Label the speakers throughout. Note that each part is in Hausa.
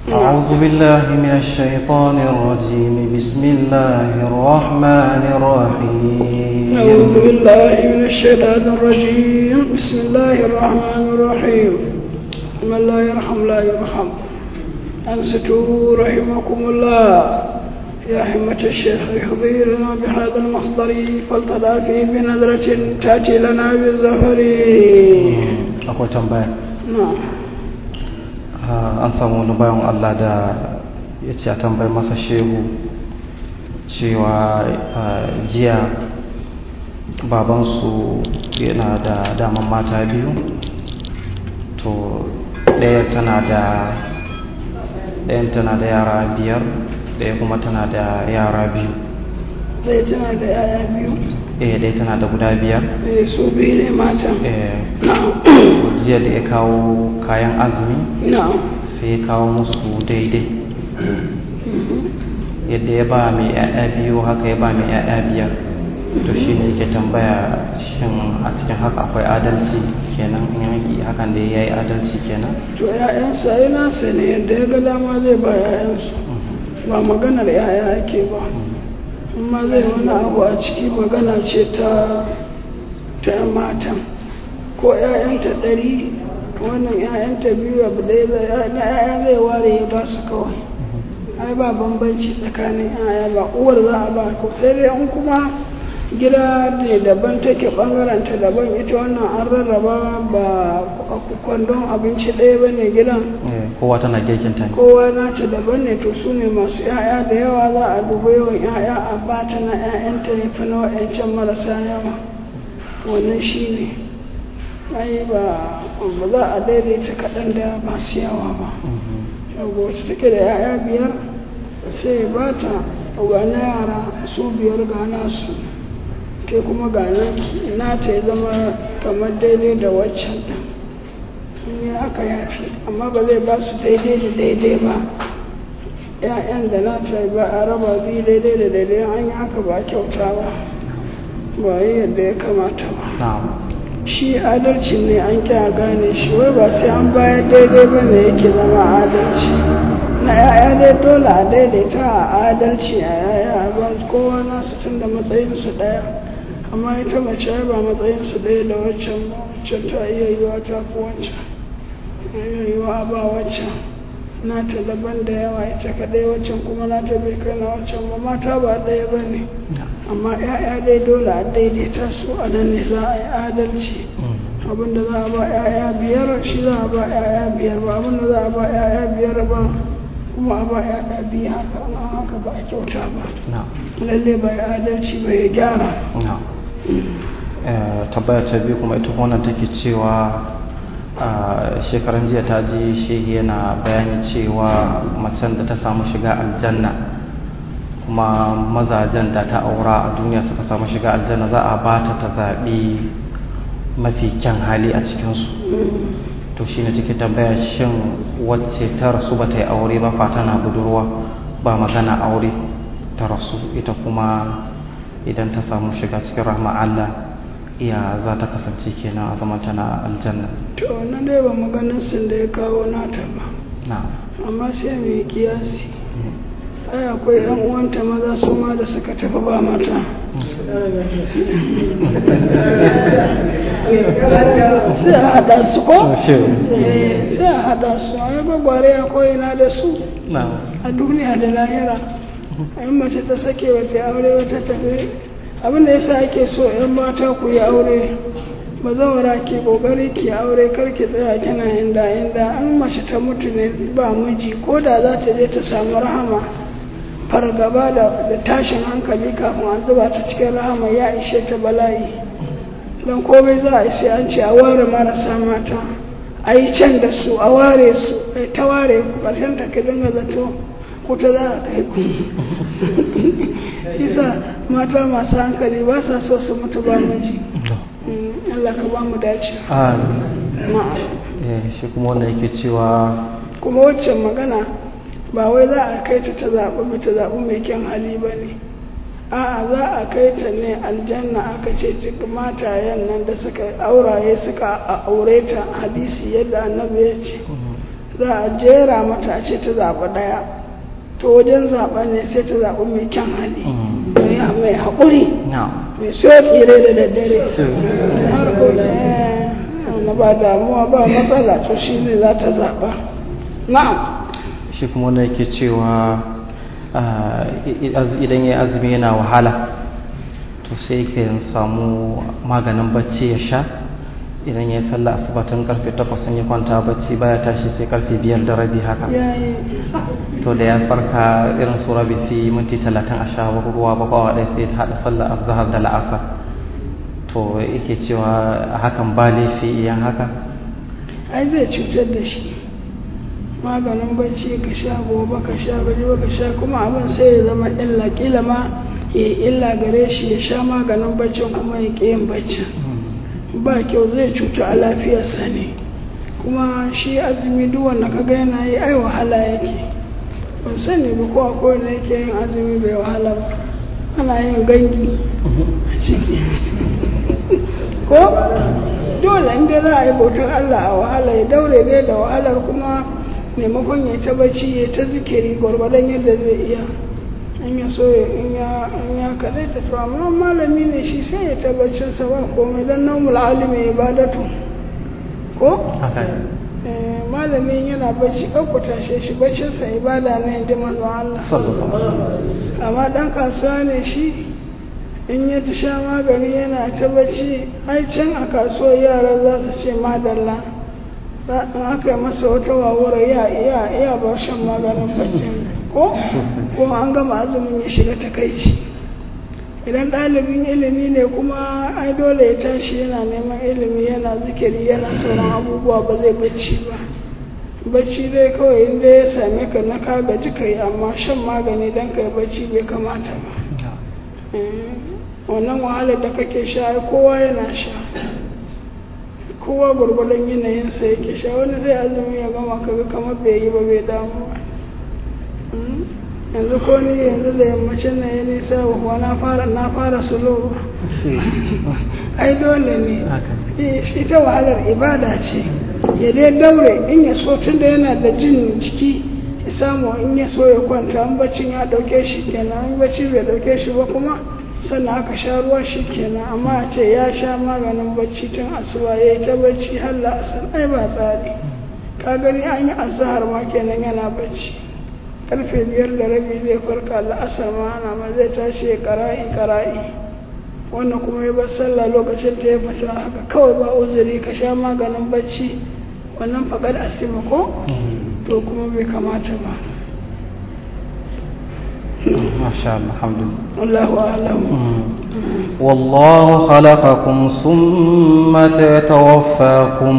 Speaker 1: أعوذ بالله من الشيطان الرجيم بسم الله الرحمن الرحيم
Speaker 2: أعوذ بالله من الشيطان الرجيم بسم الله الرحمن الرحيم من لا يرحم لا يرحم أنستوا رحمكم الله يا حمة الشيخ يحضرنا بهذا المصدر فلتضافي بنظرة تأتي لنا بالزفر
Speaker 1: akwai tambaya
Speaker 2: نعم
Speaker 1: Ah, an samu wani bayan Allah da ya ce a tambayi masa shehu cewa ah, jiya babansu yana da daman mata biyu to ɗaya tana da ɗayan tana da yara biyar ɗaya kuma tana da yara biyu
Speaker 2: zai tana da yaya biyu
Speaker 1: eh ɗaya tana da guda biyar
Speaker 2: eh, su biyu ne matan
Speaker 1: eh
Speaker 2: na'am
Speaker 1: jiya da ya kawo kayan azumi
Speaker 2: na'am
Speaker 1: sai ya kawo musu daidai yadda ya ba mai ya'ya biyu haka ya ba mai ya'ya biyar to shi ne yake tambaya shin a cikin haka akwai adalci kenan in yi hakan da ya yi adalci kenan
Speaker 2: to ‘ya'yansa ya nasa ne yadda ya ga dama zai ba ‘ya'yansu ba maganar ‘ya'ya ake ba amma zai wani abu a ciki magana ce ta ta ‘yan matan ko ‘ya'yanta ɗari wannan ‘ya'yanta biyu abu ɗaya na ‘ya'ya zai ware ya ba su kawai ai ba bambanci tsakanin ‘ya'ya ba uwar za a ba ko sai dai in kuma gida ne daban take bangaren ta daban ita wannan an rarraba ba kwandon abinci ɗaya ba ne gidan
Speaker 1: Eh, kowa tana girkin ta ne
Speaker 2: kowa nata daban ne to su ne masu 'ya'ya da yawa za a duba yawan 'ya'ya a bata na 'ya'yanta ya fi na wa'yancan marasa yawa wannan shi ne ai ba ba za a daidaita kaɗan da masu yawa ba
Speaker 1: Mhm.
Speaker 2: yau wacce take da 'ya'ya biyar sai ba ta ga na yara su biyar ga nasu ke kuma ga naki nata ya zama kamar daidai da waccan ɗin in yi haka yafi amma ba zai ba su daidai da daidai ba 'ya'yan da nata ba a raba biyu daidai da daidai an yi haka ba kyauta ba ba yi yadda ya kamata ba
Speaker 1: na'am
Speaker 2: shi adalci ne an kya gane shi wai ba sai an bayar daidai ba ne yake zama adalci na yaya dai dole a daidaita a adalci a yaya a ba su kowa nasu tun da matsayinsu ɗaya amma ita mace ai ba matsayinsu ɗaya da waccan ba waccan ta iya yiwa ta fi waccan iya yiwa ba waccan nata daban da yawa ita kaɗai waccan kuma nata bai kai na waccan ba mata ba ɗaya ba ne amma 'ya'ya dai dole a daidaita su a nan ne za a yi adalci
Speaker 1: Mhm.
Speaker 2: abinda za a ba 'ya'ya biyar shi za a ba 'ya'ya biyar ba abinda za a ba 'ya'ya biyar ba kuma a ba 'ya'ya biyu haka an haka ba a kyauta ba
Speaker 1: na'am
Speaker 2: lalle ba ya adalci ba ya gyara
Speaker 1: na'am Eh, tambaya ta biyu kuma ita wannan take cewa a shekaran jiya ta ji shehi yana bayani cewa macen da ta samu shiga aljanna kuma mazajen da ta aura a duniya suka samu shiga aljanna za a ba ta ta zaɓi mafi kyan hali a cikinsu to shi ne take tambaya shin wacce ta rasu ba ta yi aure ba fa tana budurwa ba magana aure ta rasu ita kuma idan ta samu shiga cikin rahma Allah iya za ta kasance kenan a zaman tana aljanna
Speaker 2: to na dai ba maganin sun da ya kawo nata ba
Speaker 1: na
Speaker 2: amma sai mai kiyasi ai akwai yan uwanta maza su ma da suka tafi ba mata sai a haɗa su ko Eh, sai a haɗa su ai gwagware akwai na da su
Speaker 1: na
Speaker 2: a duniya da lahira in mace ta sake ba ta aure ba ta tafi abin da yasa ake so yan mata ku yi aure ba zawara ke kokari ki aure kar ki tsaya kina inda inda an mace ta mutu ne ba miji ko da za ta je ta samu rahama fargaba da da tashin hankali kafin an zuba ta cikin rahama ya ishe ta bala'i don komai za a yi sai an ce a ware marasa mata a yi can da su a ware su a yi ta ware ku ƙarshen ta ki dinga zato kuta za a kai ku shi sa mata masu hankali ba sa so su mutu ba miji Mm, Allah ka ba mu dace
Speaker 1: Amin.
Speaker 2: na'am
Speaker 1: Eh, shi kuma wanda yake cewa
Speaker 2: kuma waccan magana ba wai za a kai ta ta zaɓi mai ta zaɓi mai kyan hali ba ne a'a za a kai ta ne aljanna aka ce duk matayen nan da suka auraye suka a- aure ta hadisi yadda annabi ya ce za a jera mata a ce ta zaɓi ɗaya to wajen zaɓen ne sai ta zaɓi mai kyan hali mai haƙuri mai sauƙi rai da daddare har ko na ba damuwa ba matsala to shi ne za ta zaɓa na'am
Speaker 1: shi kuma wanda yake cewa idan ya azumi yana wahala to sai yake samu maganin bacci ya sha idan ya yi sallah asibatin karfe 8 ya kwanta bacci baya tashi sai karfe 5 da rabi haka to da ya farka irin su rabi fi minti 30 a sha ruwa bakwawa ɗaya sai ta haɗa sallah azhar da la'asar to yake cewa hakan ba laifi iyan haka
Speaker 2: ai zai cutar da shi maganin bacci ka sha gobe ka sha gaji ka sha kuma abin sai ya zama illa kila ma ya illa gare shi ya sha maganin baccin kuma ya ƙi yin baccin ba kyau zai cuta a lafiyarsa ne kuma shi azumi duk wanda ka ga yana yi ai wahala yake ban sani ba ko akwai wanda yake yin azumi bai wahala ba ana yin gangi a ciki ko dole inda za a yi bautar Allah a wahala ya daure dai da wahalar kuma maimakon ya ta bacci ya ta zikiri gwargwadon yadda zai iya in ya so in ya kaɗai da to amma malami ne shi sai ya ta baccin sa ba komai don naumul alimi ibadatu ko malamin yana bacci ɗauku tashe shi baccin sa ibada ne inda manzo Allah amma dan kasuwa ne shi in ya ta sha magani yana ta bacci ai can a kasuwar yara za su ce madalla in aka yi masa wata wawura ya iya iya ba shan maganin bacci ko ko an gama azumin ya shiga takaici idan ɗalibin ilimi ne kuma ai dole ya tashi yana neman ilimi yana zikiri yana sauran abubuwa ba zai bacci ba bacci dai kawai inda ya same ka na ka gaji kai amma shan magani don kai bacci bai kamata ba wannan wahalar da kake sha kowa yana sha kowa gwargwadon yanayinsa yake sha wani zai azumi ya gama kaga kamar bai yi ba bai damu ba yanzu ko ni yanzu da yammacin na ya nisa wa na fara na fara sulo ai dole ne shi ta wahalar ibada ce ya dai daure in ya so tun da yana da jin jiki ya samu in ya so ya kwanta in baccin ya dauke shi kenan in bacci bai dauke shi ba kuma sannan aka sha ruwa shi kenan amma a ce ya sha maganin bacci tun asuba ya yi ta bacci har la'asar ai ba tsari ka gani an yi azahar ma kenan yana bacci karfe biyar da rabi zai farka la'asar ma ana ma zai tashi ya kara'i kara'i wannan kuma ya bar sallah lokacin ta ya fita haka kawai ba uzuri ka sha maganin bacci wannan faƙar asima ko to kuma bai kamata ba
Speaker 1: ما شاء الله الحمد لله
Speaker 2: والله أعلم
Speaker 1: والله خلقكم ثم يتوفاكم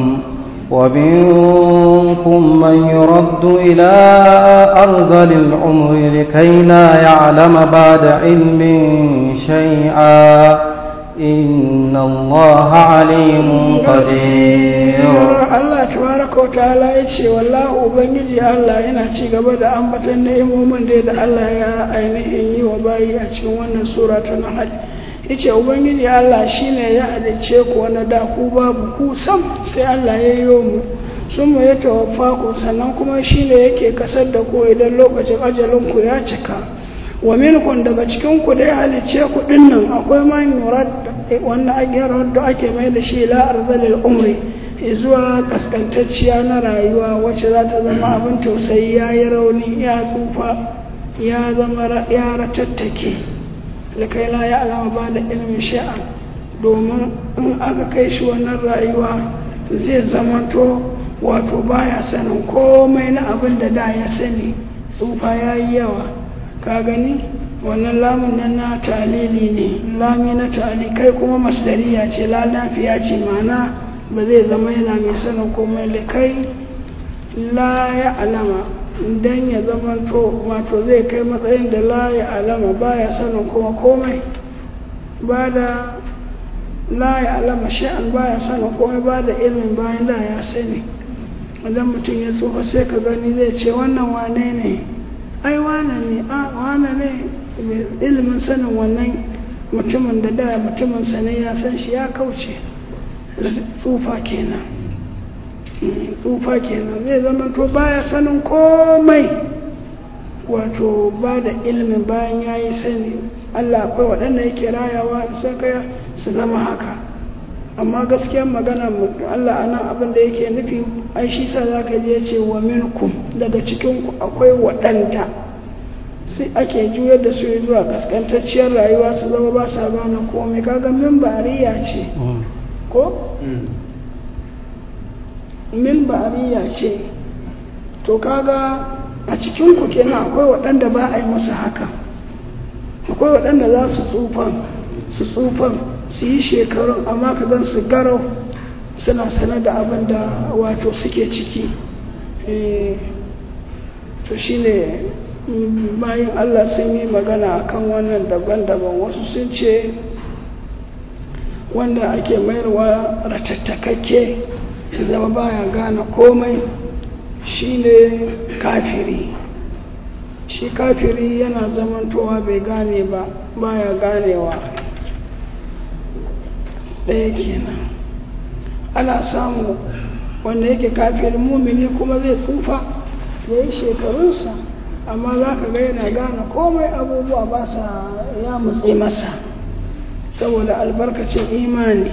Speaker 1: ومنكم من يرد إلى أرذل العمر لكي لا يعلم بعد علم شيئا إن الله عليم قدير
Speaker 2: Allah tabaraka wa ta'ala ya ce wallahi ubangiji Allah yana ci gaba da ambatan ni'imomin da da Allah ya ainihin yi wa bayi a cikin wannan sura ta Nahl yace ubangiji Allah shine ya halice ku wani da ku babu ku sam sai Allah ya yi mu sun ya tawaffa ku sannan kuma shine yake kasar da ku idan lokacin ajalin ku ya cika wa minkum daga cikin ku da ya halice ku dinnan akwai man yurad wannan agyar da ake mai da shi la arzalil umri zuwa kaskantacciya na rayuwa wacce za ta zama abin tausayi ya yi rauni ya tsufa ya zama ya ratattake da kai la ya alama ba da ilimin sha'an domin in aka kai shi wannan rayuwa zai zamanto wato baya sanin komai na abin da da ya sani tsufa ya yi yawa ka gani wannan lamun nan na talili ne lami na tali kai kuma masdariya ce la lafiya ce ma'ana ba zai zama yana mai sanin komai da kai la ya alama don ya zama to wato zai kai matsayin da la ya alama ba ya sanin kuma komai ba da la ya alama sha'an ba ya sanin komai ba da ilimin bayan da ya sani idan mutum ya tsufa sai ka gani zai ce wannan wane ne ai wane ne a wane ne ilimin sanin wannan mutumin da da mutumin sa ne ya san shi ya kauce tsufa kenan tsufa kenan zai zama to baya sanin komai wato ba da ilimin bayan ya yi sani allah akwai waɗanda yake rayawa sai kaya su zama haka amma gaskiyar magana allah a nan abin da yake nufi ai shi sa za ka je ce wa minkum daga cikinku akwai waɗanda sai ake juyar da su zuwa kaskantacciyar rayuwa su zama ba sa gane komai kaga min bariya ce ko min bariya ce to kaga a cikinku kenan akwai waɗanda ba a yi musu haka akwai waɗanda za su tsufan su tsufan su yi shekarun amma ka gan su garau suna sane da abin da wato suke ciki to shine bayan allah sun yi magana akan wannan daban-daban wasu sun ce wanda ake mayarwa ratattakakke zama baya gane komai shine kafiri shi kafiri yana zamantowa bai gane ba baya ganewa ɗaya kenan ana samu wanda yake kafin mumini kuma zai tsufa ya yi shekarunsa amma za ka ga yana gane komai abubuwa ba sa ya mutse masa saboda albarkacin imani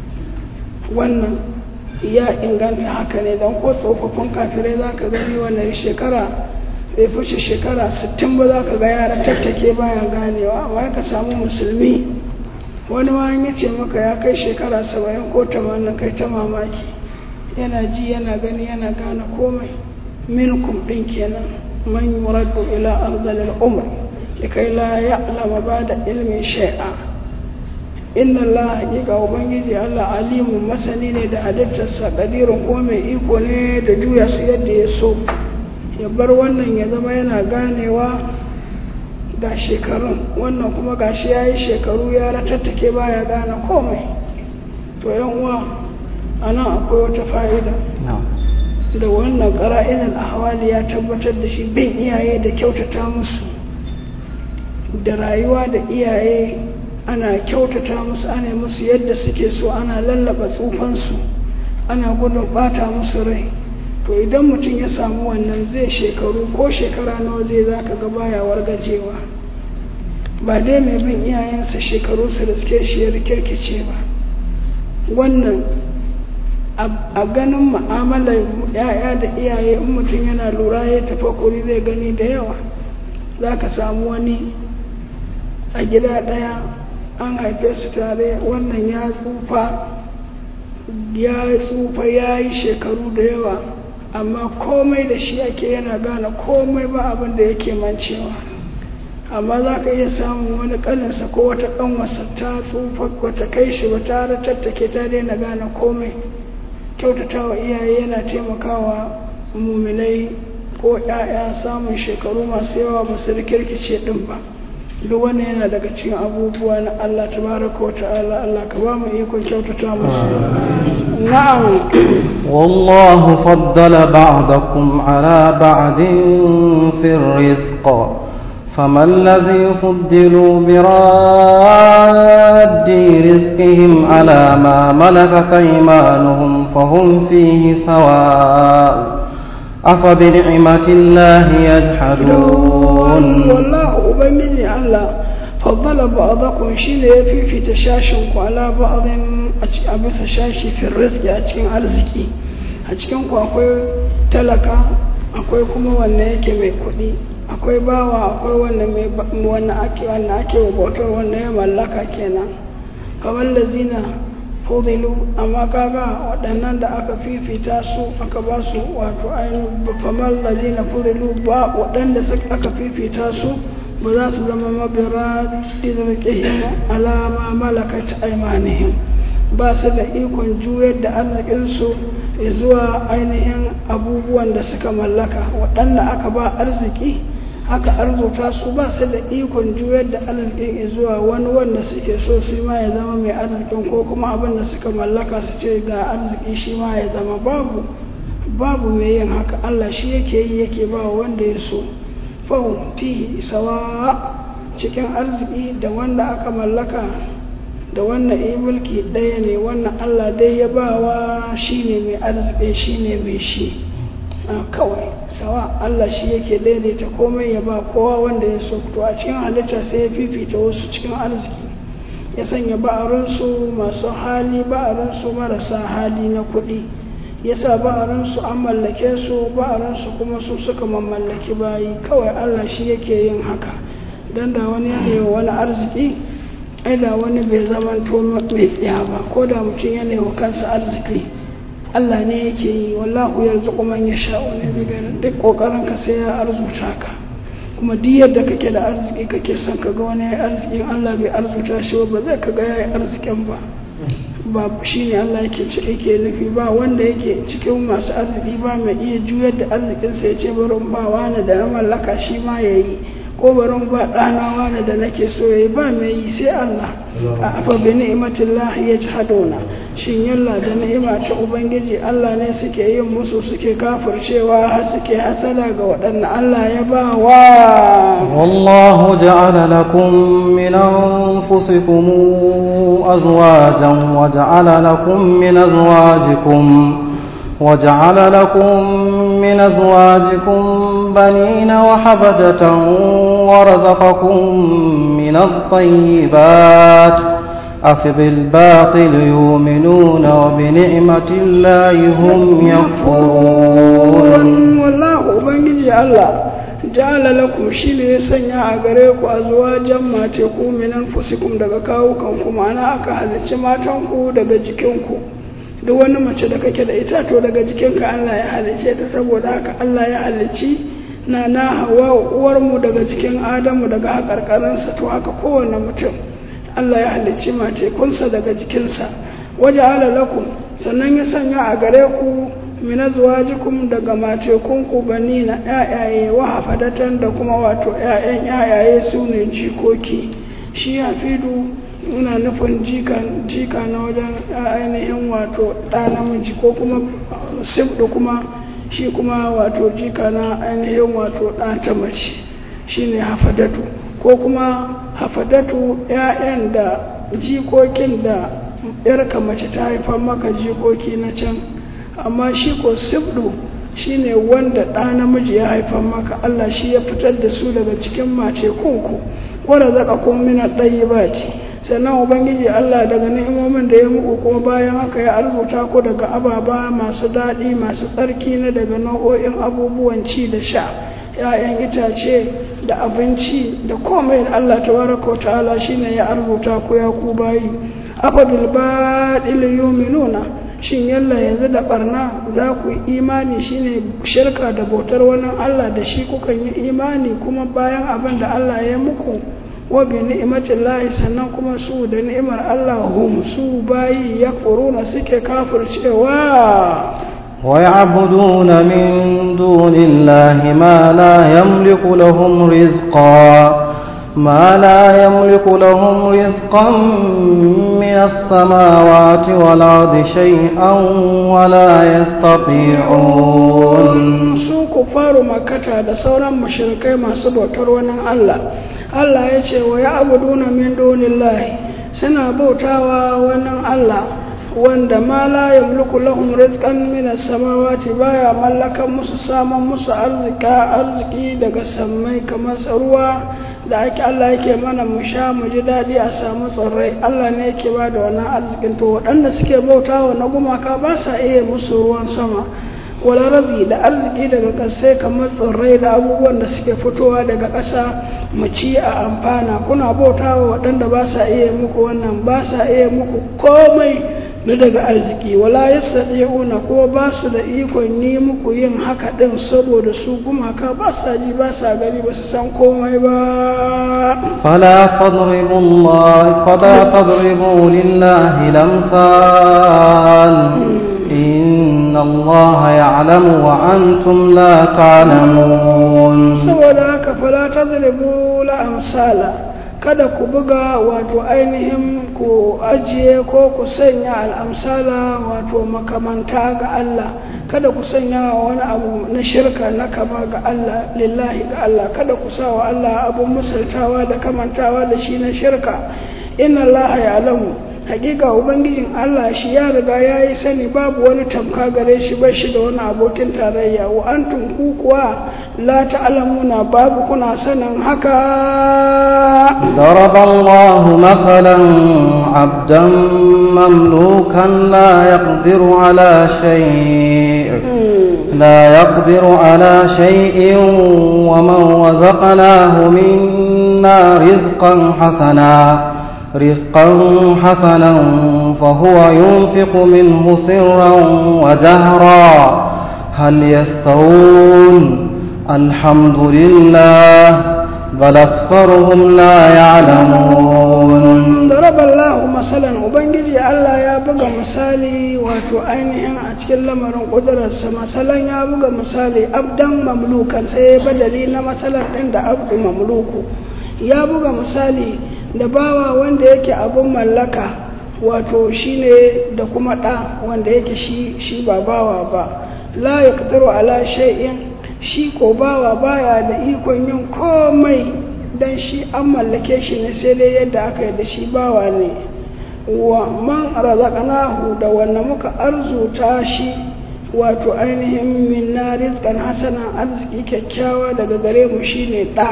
Speaker 2: wannan ya inganta haka ne don ko tsofaffin kafirai za ka gani wannan shekara bai fice shekara 60 ba za ka ga yara tattake baya ganewa amma ka samu musulmi wani ma ya ce maka ya kai shekara 70 ko 80 kai ta mamaki yana ji yana gani yana gane komai minkum din kenan man yuraddu ila ardal umr likai la ya'lama ba'da ilmin shay'a inna Allah haƙiƙa ubangiji Allah alimun masani ne da halittarsa ƙadirin ko mai iko ne da juya su yadda ya so ya bar wannan ya zama yana ganewa ga shekarun wannan kuma gashi ya yi shekaru ya ratattake baya gane komai to yan uwa a nan akwai wata fa'ida da wannan ƙara'inin ahwali ya tabbatar da shi bin iyaye da kyautata musu da rayuwa da iyaye ana kyautata musu ana musu yadda suke so ana lallaba tsufansu ana gudun bata musu rai to idan mutum ya samu wannan zai shekaru ko shekara nawa zai za ka ga baya wargajewa ba dai mai bin iyayensa shekaru su riske shi ya rikirkice ba wannan a ganin ma'amalar ya'ya da iyaye in mutum yana lura ya tafakuri zai gani da yawa za ka samu wani a gida ɗaya an haife su tare wannan ya tsufa ya tsufa ya yi shekaru da yawa amma komai da shi ake yana gane komai ba abin da yake mancewa amma za ka iya samun wani kaninsa ko wata kanwasa ta tsufa wata kai shi ba ta tattake ta daina gane komai kyautatawa iyaye yana taimakawa muminai ko 'ya'ya samun shekaru masu yawa ba su rikirkice din ba duk wani yana daga cikin abubuwa na Allah tabaraka wa ta'ala Allah ka ba mu ikon kyautata musu na'am
Speaker 1: والله فضل بعضكم على بعض في الرزق فما الذي فضلوا براد رزقهم على ما ملكت ايمانهم فهم فيه سواء أفبنعمة الله يجحدون
Speaker 2: والله أبنجي الله فضل بعضكم شيء في في تشاشنك على بعض أبس شاشي في الرزق أتكين أرزكي أتكين أكوي تلك أكوي كما وانا يكي مي كودي akwai bawa akwai wanda ake wanda ake bautar wanda ya mallaka kenan kamar lazina fudilu amma kaga waɗannan da aka fifita su aka ba su wato ainihin famar lazina fudilu ba waɗanda aka fifita su ba za su zama mabira izirƙihim alama malakat aimanihim ba su da ikon juyar da arzikinsu zuwa ainihin abubuwan da suka mallaka waɗanda aka ba arziki aka arzuta su ba su da ikon juyar da arzikin zuwa wani wanda suke so su ma ya zama mai arzikin ko kuma abin da suka mallaka su ce ga arziki shi ma ya zama babu babu mai yin haka Allah shi yake yi yake ba wanda ya so fahimti sawa cikin arziki da wanda aka mallaka da wannan yi mulki ɗaya ne wannan Allah dai ya bawa shi ne mai arziki shi ne mai shi kawai sawa Allah shi yake daidaita komai ya ba kowa wanda ya so to a cikin halitta sai ya fifita wasu cikin arziki ya sanya ba'arinsu masu hali ba'arinsu marasa hali na kuɗi ya sa ba'arinsu an mallake su ba'arinsu kuma su suka mamallaki bayi kawai Allah shi yake yin haka don da wani ya wani arziki ai da wani bai zama to mai tsaya ba ko da mutum ya wa kansa arziki Allah ne yake yi wallahu yarzuqu man yasha wa ne duk kokarin ka sai ya arzuta ka kuma duk yadda kake da arziki kake son ka ga wani yayi arzikin Allah bai arzuta shi ba zai ka ga yayi arzikin ba ba shine Allah yake ce yake nufi ba wanda yake cikin masu arziki ba mai iya juyar da arzikin sa ya ce barin ba wani da na mallaka shi ma yayi ko barin ba ɗana wani da nake so yayi ba mai yi sai Allah a afa bi ni'matillahi yajhaduna shin yalla da ni'ima ta ubangiji Allah ne suke yin musu suke kafircewa har suke hasada ga waɗanda Allah ya ba wa
Speaker 1: والله جعل لكم من أنفسكم أزواجا وجعل لكم من أزواجكم وجعل لكم من أزواجكم بنين وحفدة ورزقكم من الطيبات أفبالباطل يؤمنون وبنعمة الله هم يكفرون
Speaker 2: والله ubangiji Allah ja'ala lakum shine ya sanya a gare ku azwajan mace ku min anfusikum daga kawukan ku ma'ana aka halicci matan ku daga jikin ku duk wani mace da kake da ita to daga jikinka Allah ya halicce ta saboda haka Allah ya halicci na na hawa uwar mu daga jikin Adamu daga hakarkarinsa to haka kowane mutum Allah ya halicci mace kunsa daga jikinsa waje ala lakum sannan ya sanya a gare ku min azwajikum daga matekunku banina ƴaƴaye wa hafadatan da kuma wato ƴaƴan ƴaƴaye su ne jikoki shi hafidu ina nufin jika na wajen ainihin wato ɗa namiji ko kuma sifdu kuma shi kuma wato jika na ainihin wato ɗa ta mace shi ne hafadatu ko kuma hafadatu ƴaƴan da jikokin da ƴarka mace ta haifar maka jikoki na can amma shi ko sibdu shi ne wanda ɗa namiji ya haifar maka Allah shi ya fitar da su daga cikin mace kunku wadda zaka kun mina ɗayi ba ce sannan ubangiji Allah daga ni'imomin da ya muku kuma bayan haka ya arzuta ku daga ababa masu daɗi masu tsarki na daga nau'o'in abubuwan ci da sha ‘ya'yan itace da abinci da komai da Allah tabaraka wa ta'ala shine ya arzuta ku ya ku bayi afa bil baɗil yuminuna shin yalla yanzu da barna za ku yi imani shine shirka da bautar wani Allah da shi kukan yi imani kuma bayan abin da Allah ya muku wa bi ni'matin lahi sannan kuma su da ni'imar Allah hum su bayi yakfuruna suke kafircewa
Speaker 1: ويعبدون من دون الله ما لا يملك لهم رزقا ما لا يملك لهم رزقا من السماوات والأرض شيئا ولا يستطيعون
Speaker 2: su kufaru makata da sauran mashirikai masu bautar wani Allah Allah ya ce wa ya abuduna min dunillahi suna bautawa wani Allah wanda ma la yamliku lahum rizqan min as-samawati baya mallakan musu saman musu arzika arziki daga sammai kamar ruwa da ake Allah yake mana mu sha mu ji daɗi a samu tsirrai Allah ne yake ba da wannan arzikin to waɗanda suke bautawa na gumaka ba sa iya musu ruwan sama wala rabi da arziki daga ƙasai kamar tsirrai da abubuwan da suke fitowa daga ƙasa mu ci a amfana kuna bautawa waɗanda ba sa iya muku wannan ba sa iya muku komai na daga arziki wala yastati'una ko ba su da ikon yi muku yin haka din saboda su gumaka ba sa ji ba sa gani ba su san komai ba
Speaker 1: fala tadribu Allah fala tadribu lillahi lamsal inna Allah ya'lamu wa antum la ta'lamun
Speaker 2: saboda haka fala tadribu la amsala kada ku buga wato ainihin ku ajiye ko ku sanya al'amsala wato makamanta ga Allah kada ku sanya wani abu na shirka na kama ga Allah lillahi ga Allah kada ku sa wa Allah abun misaltawa da kamantawa da shi na shirka inna Allah ya alamu hakika ubangijin Allah shi ya riga ya yi sani babu wani tamka gare shi ba shi da wani abokin tarayya wa antum ku kuwa la ta'lamuna babu kuna sanin haka
Speaker 1: ضرب الله مثلا عبدا مملوكا لا يقدر على شيء لا يقدر على شيء ومن رزقناه منا رزقا حسنا رزقا حسنا فهو ينفق منه سرا وجهرا هل يستوون الحمد لله بل أكثرهم لا يعلمون
Speaker 2: ضرب الله مثلا ubangiji Allah ya buga misali wato ainihin a cikin lamarin ƙudurarsa masalan ya buga misali abdan mamlukan sai ya badali na matsalar ɗin da abdu mamluku ya buga misali da bawa wanda yake abin mallaka wato shine da kuma ɗa wanda yake shi shi ba bawa ba la ya ala shay'in shi ko bawa baya da ikon yin komai dan shi an mallake shi ne sai dai yadda aka yi da shi bawa ne wa man razaqnahu da wanda muka arzuta shi wato ainihin minna rizqan hasana arziki kyakkyawa daga gare mu shine ɗa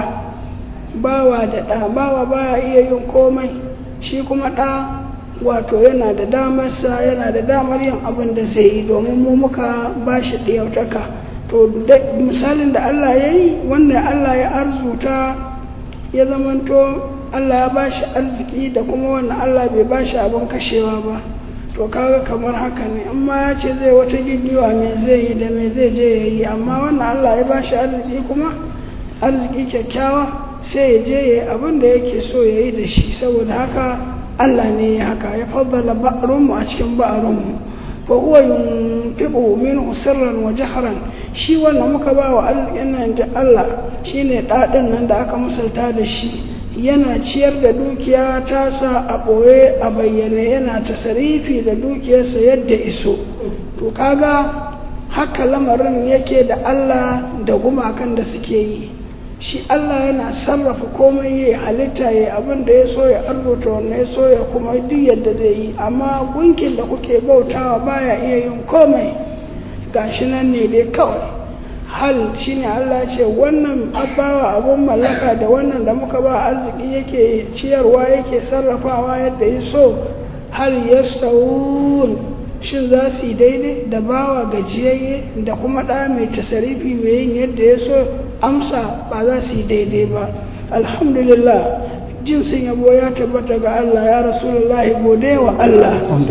Speaker 2: bawa da ɗa bawa baya iya yin komai shi kuma ɗa wato yana da damarsa yana da damar yin abin da zai yi domin mu muka ba shi ɗiyautaka to misalin da Allah ya yi wanda Allah ya arzuta ya zamanto Allah ya ba shi arziki da kuma wanda Allah bai ba shi abin kashewa ba to kaga kamar haka ne amma ya ce zai wata gigiwa me zai yi da me zai je ya yi amma wannan Allah ya ba shi arziki kuma arziki kyakkyawa sai ya je ya yi abin da yake so ya yi da shi saboda haka Allah ne ya haka ya faddala ba'arunmu a cikin ba'arunmu fa huwa yunfiqu minhu sirran wa jahran shi wannan muka ba wa arzikin nan da Allah shine dadin nan da aka musalta da shi yana ciyar da dukiya ta sa a ɓoye a bayyane yana tasarifi da dukiyarsa yadda iso to kaga haka lamarin yake da Allah da gumakan da suke yi shi Allah yana sarrafa komai ya halitta ya abin da ya so ya arzuta wannan ya so ya kuma duk yadda zai yi amma gunkin da kuke bautawa baya iya yin komai gashi nan ne dai kawai hal shine Allah ce wannan abawa abun mallaka da wannan da muka ba arziki yake ciyarwa yake sarrafawa yadda ya so hal yastawun shin za su yi daidai da bawa gajiyayye da kuma ɗa mai tasarifi mai yin yadda ya so amsa ba za su yi daidai ba alhamdulillah jinsin yabo ya tabbata ga Allah ya rasulullahi gode wa Allah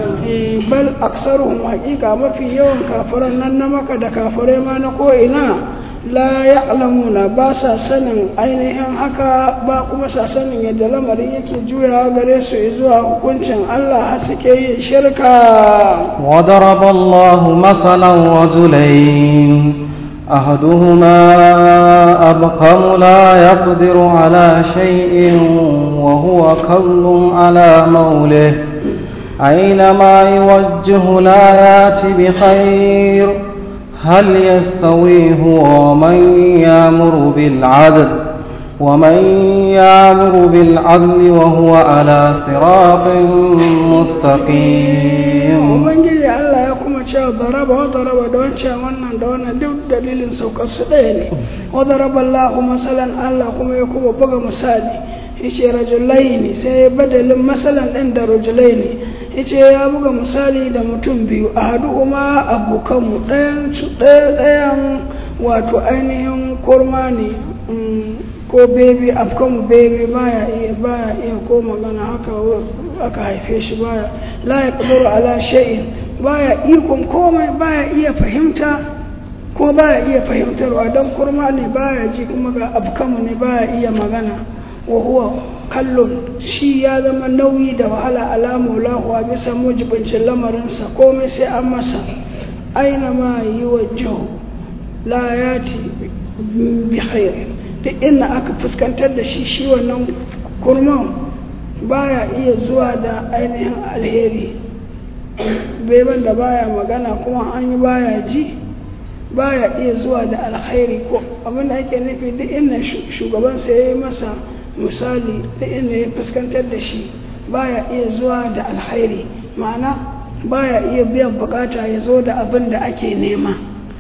Speaker 2: bal aksaruhum haƙiƙa mafi yawan kafiran nan na maka da kafirai ma na ko'ina la ya'lamuna ba sa sanin ainihin haka ba kuma sa sanin yadda lamarin yake juyawa gare su zuwa hukuncin Allah har suke yin shirka
Speaker 1: وضرب الله مثلا رجلين أحدهما أبقم لا يقدر على شيء وهو كل على موله أينما يوجه لا يات بخير هل يستوي هو ومن يامر بالعدل ومن يامر بالعدل وهو على صراط مستقيم
Speaker 2: ubangiji Allah ya kuma cewa daraba wa daraba da wancan wannan da wannan duk dalilin saukar su ɗaya ne wa daraba Allah masalan Allah kuma ya kuma buga misali yace rajulaini sai ya badalin masalan ɗin da rajulaini yace ya buga misali da mutum biyu ahaduhuma abokanmu ɗayan su ɗaya ɗayan wato ainihin kurma ne ko bebe afkan bebe baya iya baya iya ko magana haka aka haife shi baya la ya kuduru ala shay'in baya ikon komai baya iya fahimta ko baya iya fahimtarwa don kurma ne baya ji kuma ga afkanmu ne baya iya magana wa huwa kallon shi ya zama nauyi da wahala alamu lahu a bisa mujibincin lamarinsa komai sai an masa aina ma yi wa la ya ci bi khairin duk inda aka fuskantar da shi shi wannan kurman baya iya zuwa da ainihin alheri beban da baya magana kuma an yi baya ji baya iya zuwa da alkhairi ko abinda ake nufi duk inda shugabansa ya yi masa misali duk inda ya fuskantar da shi baya iya zuwa da alkhairi ma'ana baya iya biyan bukata ya zo da abin da ake nema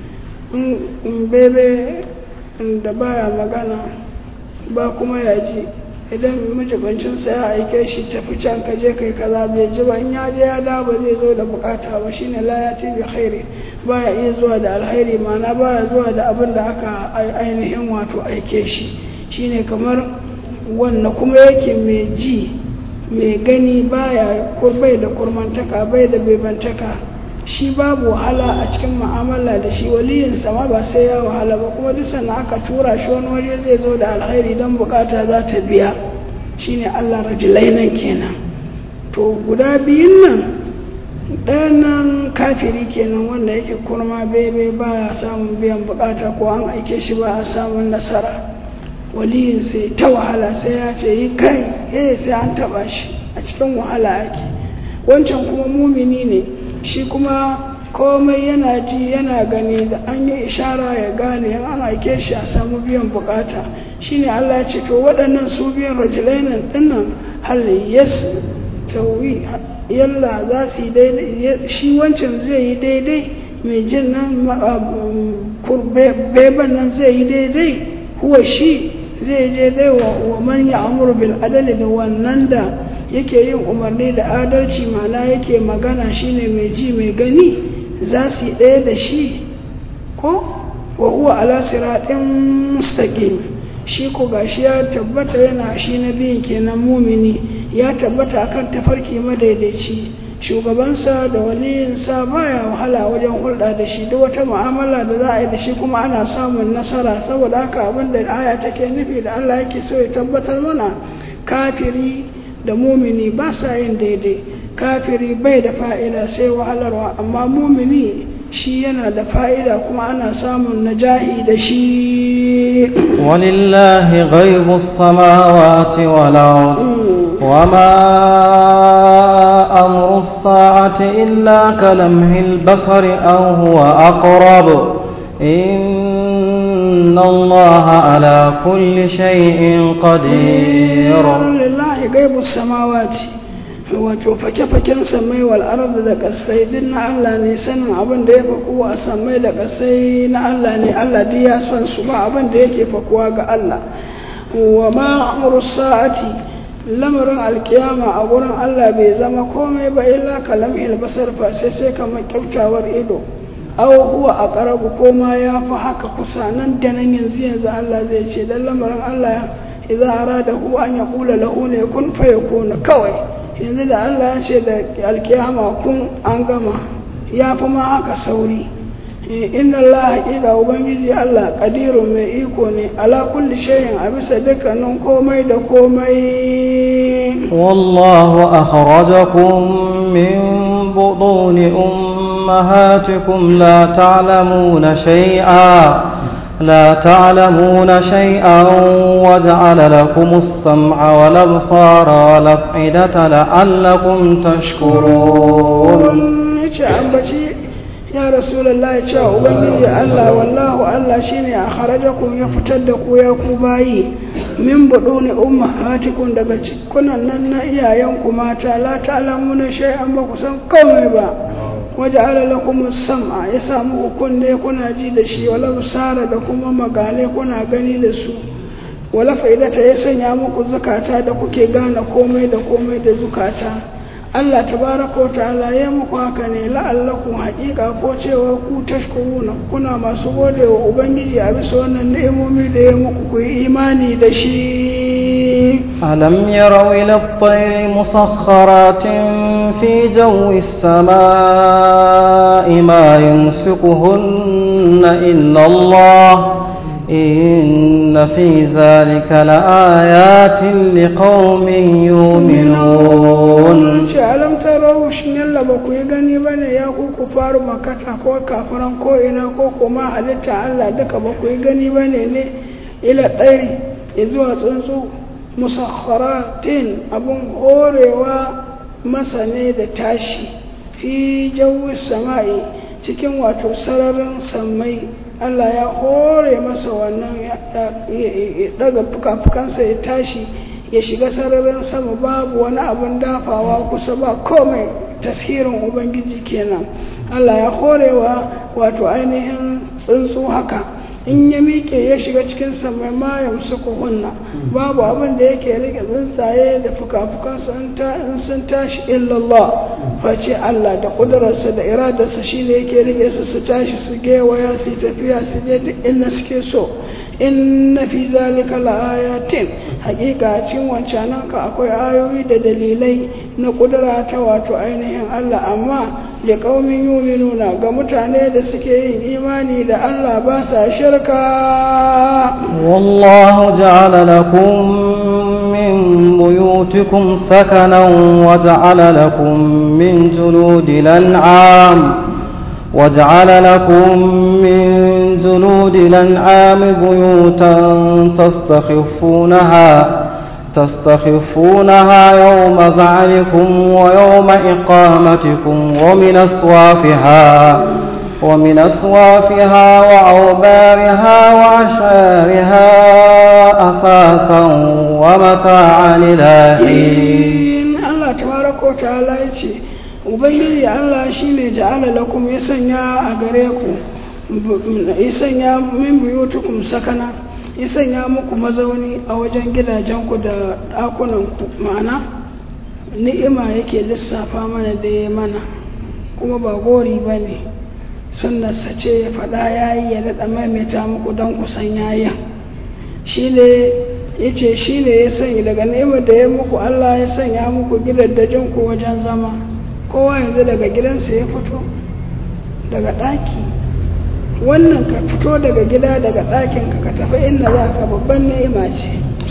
Speaker 2: in bebe da baya magana ba kuma ya ji idan majibancinsa ya aike shi tafi can ka je kai kaza bai ji ba in ya je ya da ba zai zo da bukata ba shine la ya bi khairi baya iya zuwa da alkhairi ma'ana baya zuwa da abin da aka ainihin wato aike shi shine kamar wannan kuma yake mai ji mai gani baya bai da kurmantaka bai da bebantaka shi babu wahala a cikin mu'amala da shi waliyinsa ma ba sai ya wahala ba kuma duk sannan aka tura shi wani waje zai zo da alkhairi don bukata za ta biya shine Allah rajulai nan kenan to guda biyun nan ɗayan nan kafiri kenan wanda yake kurma bebe baya samun biyan bukata ko an aike shi ba a samun nasara waliyin sai ta wahala sai ya ce yi kai eh sai an taba shi a cikin wahala ake wancan kuma mumini ne shi kuma komai yana ji yana gani da an yi ishara ya gane yan an aike shi a samu biyan bukata shine Allah ya ce to waɗannan su biyan rajulainan dinnan hal yas tawi yalla za su yi daidai shi wancan zai yi daidai mai jin nan beban nan zai yi daidai huwa shi zai je dai wa man ya amuru bil adali da wannan da yake yin umarni da adalci mana yake magana shine mai ji mai gani za su yi ɗaya da shi ko wa huwa ala siratin mustaqim shi ko gashi ya tabbata yana shi na biyun kenan mumini ya tabbata akan tafarki madaidaici shugabansa da waliyinsa baya wahala wajen hulɗa da shi duk wata mu'amala da za a yi da shi kuma ana samun nasara saboda haka abin da aya take nufi da Allah yake so ya tabbatar mana kafiri da mumini ba sa yin daidai kafiri bai da fa'ida sai wahalarwa amma mumini shi yana da fa'ida kuma ana samun najahi da shi
Speaker 1: walillahi ghaibu samawati wal ard wama amru as-sa'ati illa kalamhi al-basari aw huwa aqrab inna allaha ala kulli shay'in qadir
Speaker 2: lillahi ghaibu samawati wato fake-faken samai wal ardu da kasai duk na Allah ne sanin abin da ya fakuwa a samai da kasai na Allah ne Allah duk ya san su ba abin da yake fakuwa ga Allah wa ma amru sa'ati lamarin alkiyama a gurin Allah bai zama komai ba illa kalam basar fa sai sai kamar kyautawar ido aw huwa aqrabu ko ma ya fi haka kusa nan da nan yanzu yanzu Allah zai ce dan lamarin Allah idza aradahu an yaqula lahu ne kun fa yakuna kawai yanzu da Allah ya ce da alkiyama kun an gama ya fi ma haka sauri inna Allah haƙiƙa ubangiji Allah ƙadiru mai iko ne ala kulli shayin a bisa dukkanin komai da komai
Speaker 1: wallahu akhrajakum min buduni ummahatikum la ta'lamuna shay'a لا تعلمون شيئا وجعل لكم السمع والأبصار والأفئدة لعلكم تشكرون
Speaker 2: ya rasulullahi cewa ubangiji Allah wallahu Allah shine a kharajakum ya fitar da ku ya ku bayi min buduni ummahatikum daga cikunan nan na iyayenku mata la ta'lamuna shay'an ba ku san komai ba waje ala lakum sam'a ya samu kunne kuna ji da shi wala busara da kuma magale kuna gani da su wala fa'idata ya sanya muku zukata da kuke gane komai da komai da zukata Allah tabaraka wa ta'ala ya muku haka ne la'allakum haƙiƙa ko cewa ku tashkuruna kuna masu gode wa ubangiji a bisa wannan ni'imomi da ya muku ku yi imani da shi
Speaker 1: ألم يروا إلى الطير مسخرات في جو السماء ما يمسكهن إلا الله إن في ذلك لآيات لقوم يؤمنون
Speaker 2: ce alam tarau shin yalla ba ku yi gani ba ne ya ku ku faru makata ko kafiran ko ina ko kuma halitta Allah duka ba ku yi gani ba ne ne ila ɗari zuwa tsuntsu musakharatin abun horewa masa ne da tashi fi jawi sama'i cikin wato sararin sammai Allah ya hore masa wannan ya daga fuka-fukansa ya tashi ya shiga sararin sama babu wani abin dafawa kusa ba komai tashirin ubangiji kenan Allah ya horewa wato ainihin tsuntsu haka in ya miƙe ya shiga cikin samai ma ya musu hunna babu abin da yake rike tsuntsaye da fuka-fukansu in sun tashi illallah face Allah da ƙudurarsa da iradarsa shi ne yake rike su su tashi su gewaya su tafiya su je duk inda suke so inna fi zalika laayatin hakika cikin wancanan ka akwai ayoyi da dalilai na kudura ta wato ainihin Allah amma da kaumin yuminuna ga mutane da suke yin imani da Allah ba sa shirka
Speaker 1: والله جعل لكم من بيوتكم سكنا وجعل لكم من جلود الأنعام وجعل لكم من جلود الأنعام بيوتا تستخفونها تستخفونها يوم ذعنكم ويوم إقامتكم ومن أصوافها ومن أصوافها وأوبارها وأشعارها أساسا ومتاعا إلى حين
Speaker 2: الله تبارك وتعالى يتي ubangiji Allah shi ne ja'ala lakum ya sanya a gare ku ya sanya min buyutukum sakana ya sanya muku mazauni a wajen gidajenku da ɗakunanku ma'ana ni'ima yake lissafa mana da ya mana kuma ba gori ba ne sunnarsa ce ya faɗa ya yi ya daɗa maimaita muku don kusan yayin shi ne ya ce shi ne ya sanya daga ni'imar da ya muku Allah ya sanya muku gidajenku wajen zama kowa yanzu daga gidansa ya fito daga ɗaki wannan ka fito daga gida daga ɗakin ka tafi inda za ka babban ni'ima ce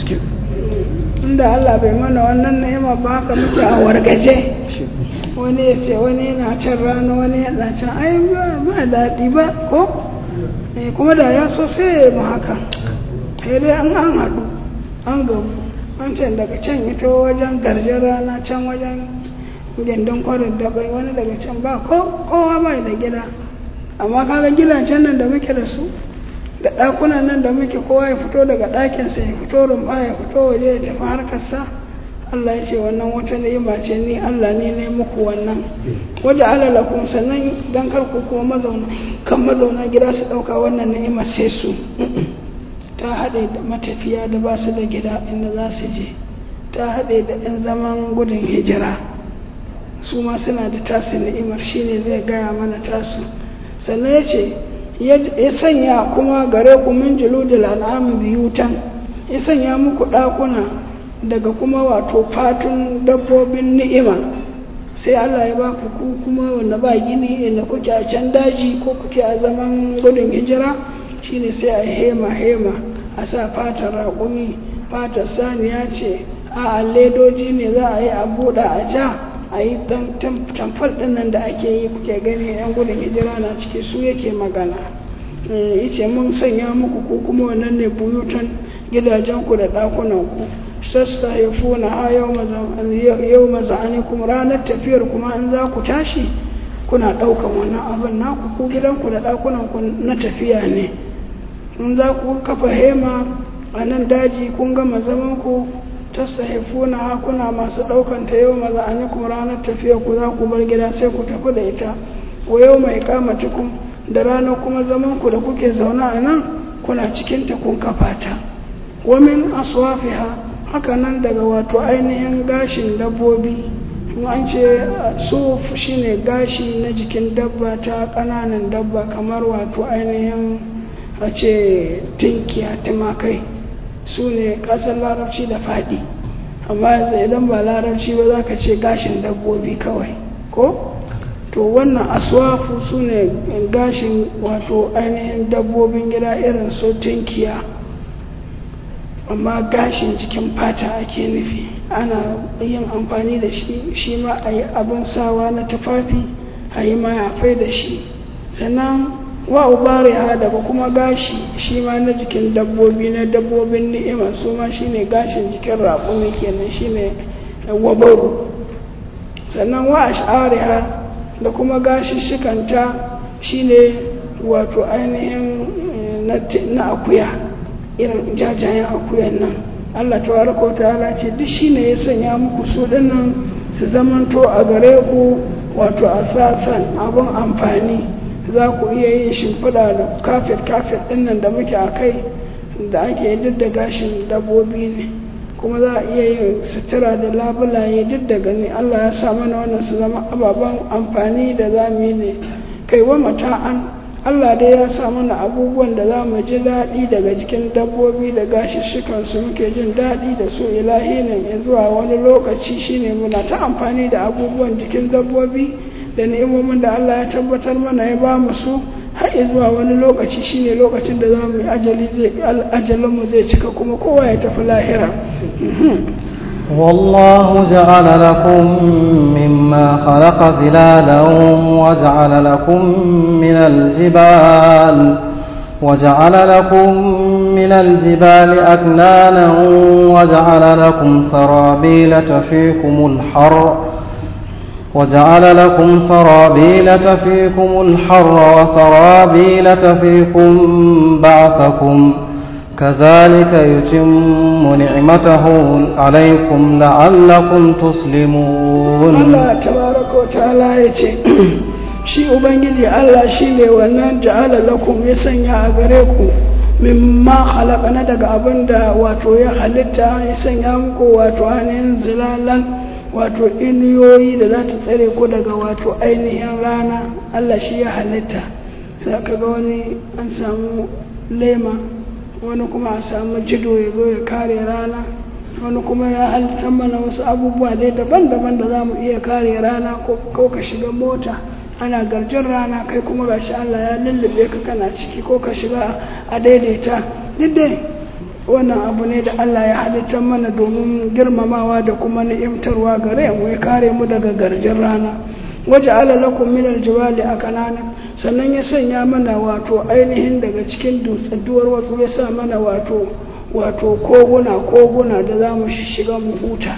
Speaker 2: inda Allah bai mana wannan ni'ima ba haka muke a wargaje wani ya ce wani yana can rana wani yana can ai ba daɗi ba ko kuma da ya so sai ya yi mu haka sai dai an an haɗu an gabu an can daga can ito wajen garjen rana can wajen gindin kwarin da bai wani daga can ba kowa bai da gida amma kaga gidajen nan da muke da su da ɗakunan nan da muke kowa ya fito daga ɗakinsa ya fito rumfa ya fito waje ya tafi harkarsa Allah ya ce wannan wata ni'ima ce ni Allah ne ne muku wannan waje alalakum sannan dan kar ku kuma mazauna kan mazauna gida su ɗauka wannan ni'ima sai su ta haɗe da matafiya da ba su da gida inda za su je ta haɗe da ɗan zaman gudun hijira su ma suna da tasu ni'imar shine zai gaya mana tasu sannan ya ce ya sanya kuma gare ku min juludul an'am biyutan ya sanya muku ɗakuna daga kuma wato fatun dabbobin ni'ima sai Allah ya ba ku ku kuma wanda ba gini inda kuke a can daji ko kuke a zaman gudun hijira shine sai a hema hema a sa fatar raƙumi fatar saniya ce a ledoji ne za a yi a buɗe a ja a yi tamfar ɗinnan da ake yi kuke gani yan gudun hijira na ciki su yake magana yace mun sanya muku ko kuma wannan ne buyutan gidajenku da ɗakunanku sassa ya funa ha yau maza'anikum ranar tafiyar kuma in za ku tashi kuna ɗaukan wannan abin naku ku gidanku da ɗakunanku na tafiya ne in za ku kafa hema a nan daji kun gama zamanku tastahifuna ha kuna masu ɗaukan ta yau maza'anikum ranar tafiya ku za ku bar gida sai ku tafi da ita wa yau mai kamatukum da ranar kuma zamanku da kuke zaune a nan kuna cikinta kun kafa ta wa min aswafiha haka nan daga wato ainihin gashin dabbobi an ce suf shine gashi na jikin dabba ta ƙananan dabba kamar wato ainihin a ce tinkiya tumakai su ne ƙasar larabci da faɗi amma yanzu idan ba larabci ba za ka ce gashin dabbobi kawai ko to wannan aswafu su ne gashin wato ainihin dabbobin gida irin su tinkiya amma gashin jikin fata ake nufi ana yin amfani da shi shi ma a yi abin sawa na tufafi a yi mayafai da shi sannan wa ubariha daga kuma gashi shi ma na jikin dabbobi na dabbobin ni'ima su ma shi ne gashin jikin raƙumi kenan shi ne wabaru sannan wa ash'ariha da kuma gashi shikanta shi ne wato ainihin na akuya irin jajayen akuyan nan Allah tabaraka ta'ala ce duk shine ya sanya muku su dinnan su zamanto a gare ku wato asasan abun amfani za ku iya yin shimfiɗa da kafet kafet dinnan da muke a kai da ake duk da gashin dabbobi ne kuma za a iya yin sutura da labulaye duk da gani Allah ya sa mana wannan su zama ababen amfani da za mu yi ne kai wa mata'an Allah dai ya sa mana abubuwan da za mu ji daɗi daga jikin dabbobi da gashishikan su muke jin daɗi da su ilahi ne ya zuwa wani lokaci shine muna ta amfani da abubuwan jikin dabbobi da ni'imomin da Allah ya tabbatar mana ya ba mu su har zuwa wani lokaci shine lokacin da za mu yi ajali zai ajalinmu zai cika kuma kowa ya tafi lahira
Speaker 1: والله جعل لكم مما خلق ظلالا وجعل لكم من الجبال وجعل لكم من الجبال أكنانا وجعل لكم سرابيل تفيكم الحر وجعل لكم سرابيل تفيكم الحر وسرابيل تفيكم بعثكم كذلك يتم نعمته عليكم لعلكم تسلمون
Speaker 2: الله تبارك وتعالى يتي shi ubangiji Allah shi ne wannan ja'ala lakum ya sanya a gare ku mimma na daga abin da wato ya halitta ya sanya muku wato ainihin zilalan wato inuyoyi da za ta tsare ku daga wato ainihin rana Allah shi ya halitta za ka ga wani an samu lema wani kuma a samu jido ya zo ya kare rana wani kuma ya halitta mana wasu abubuwa dai daban-daban da za mu iya kare rana ko ka shiga mota ana garjin rana kai kuma gashi Allah ya lullube ka kana ciki ko ka shiga a daidaita duk dai wannan abu ne da Allah ya halitta mana domin girmamawa da kuma ni'imtarwa gare mu ya kare mu daga garjin rana waje ala lakum min aljibali akanana sannan ya sanya mana wato ainihin daga cikin dutsadduwar wasu ya sa mana wato wato koguna koguna da za mu shiga mu huta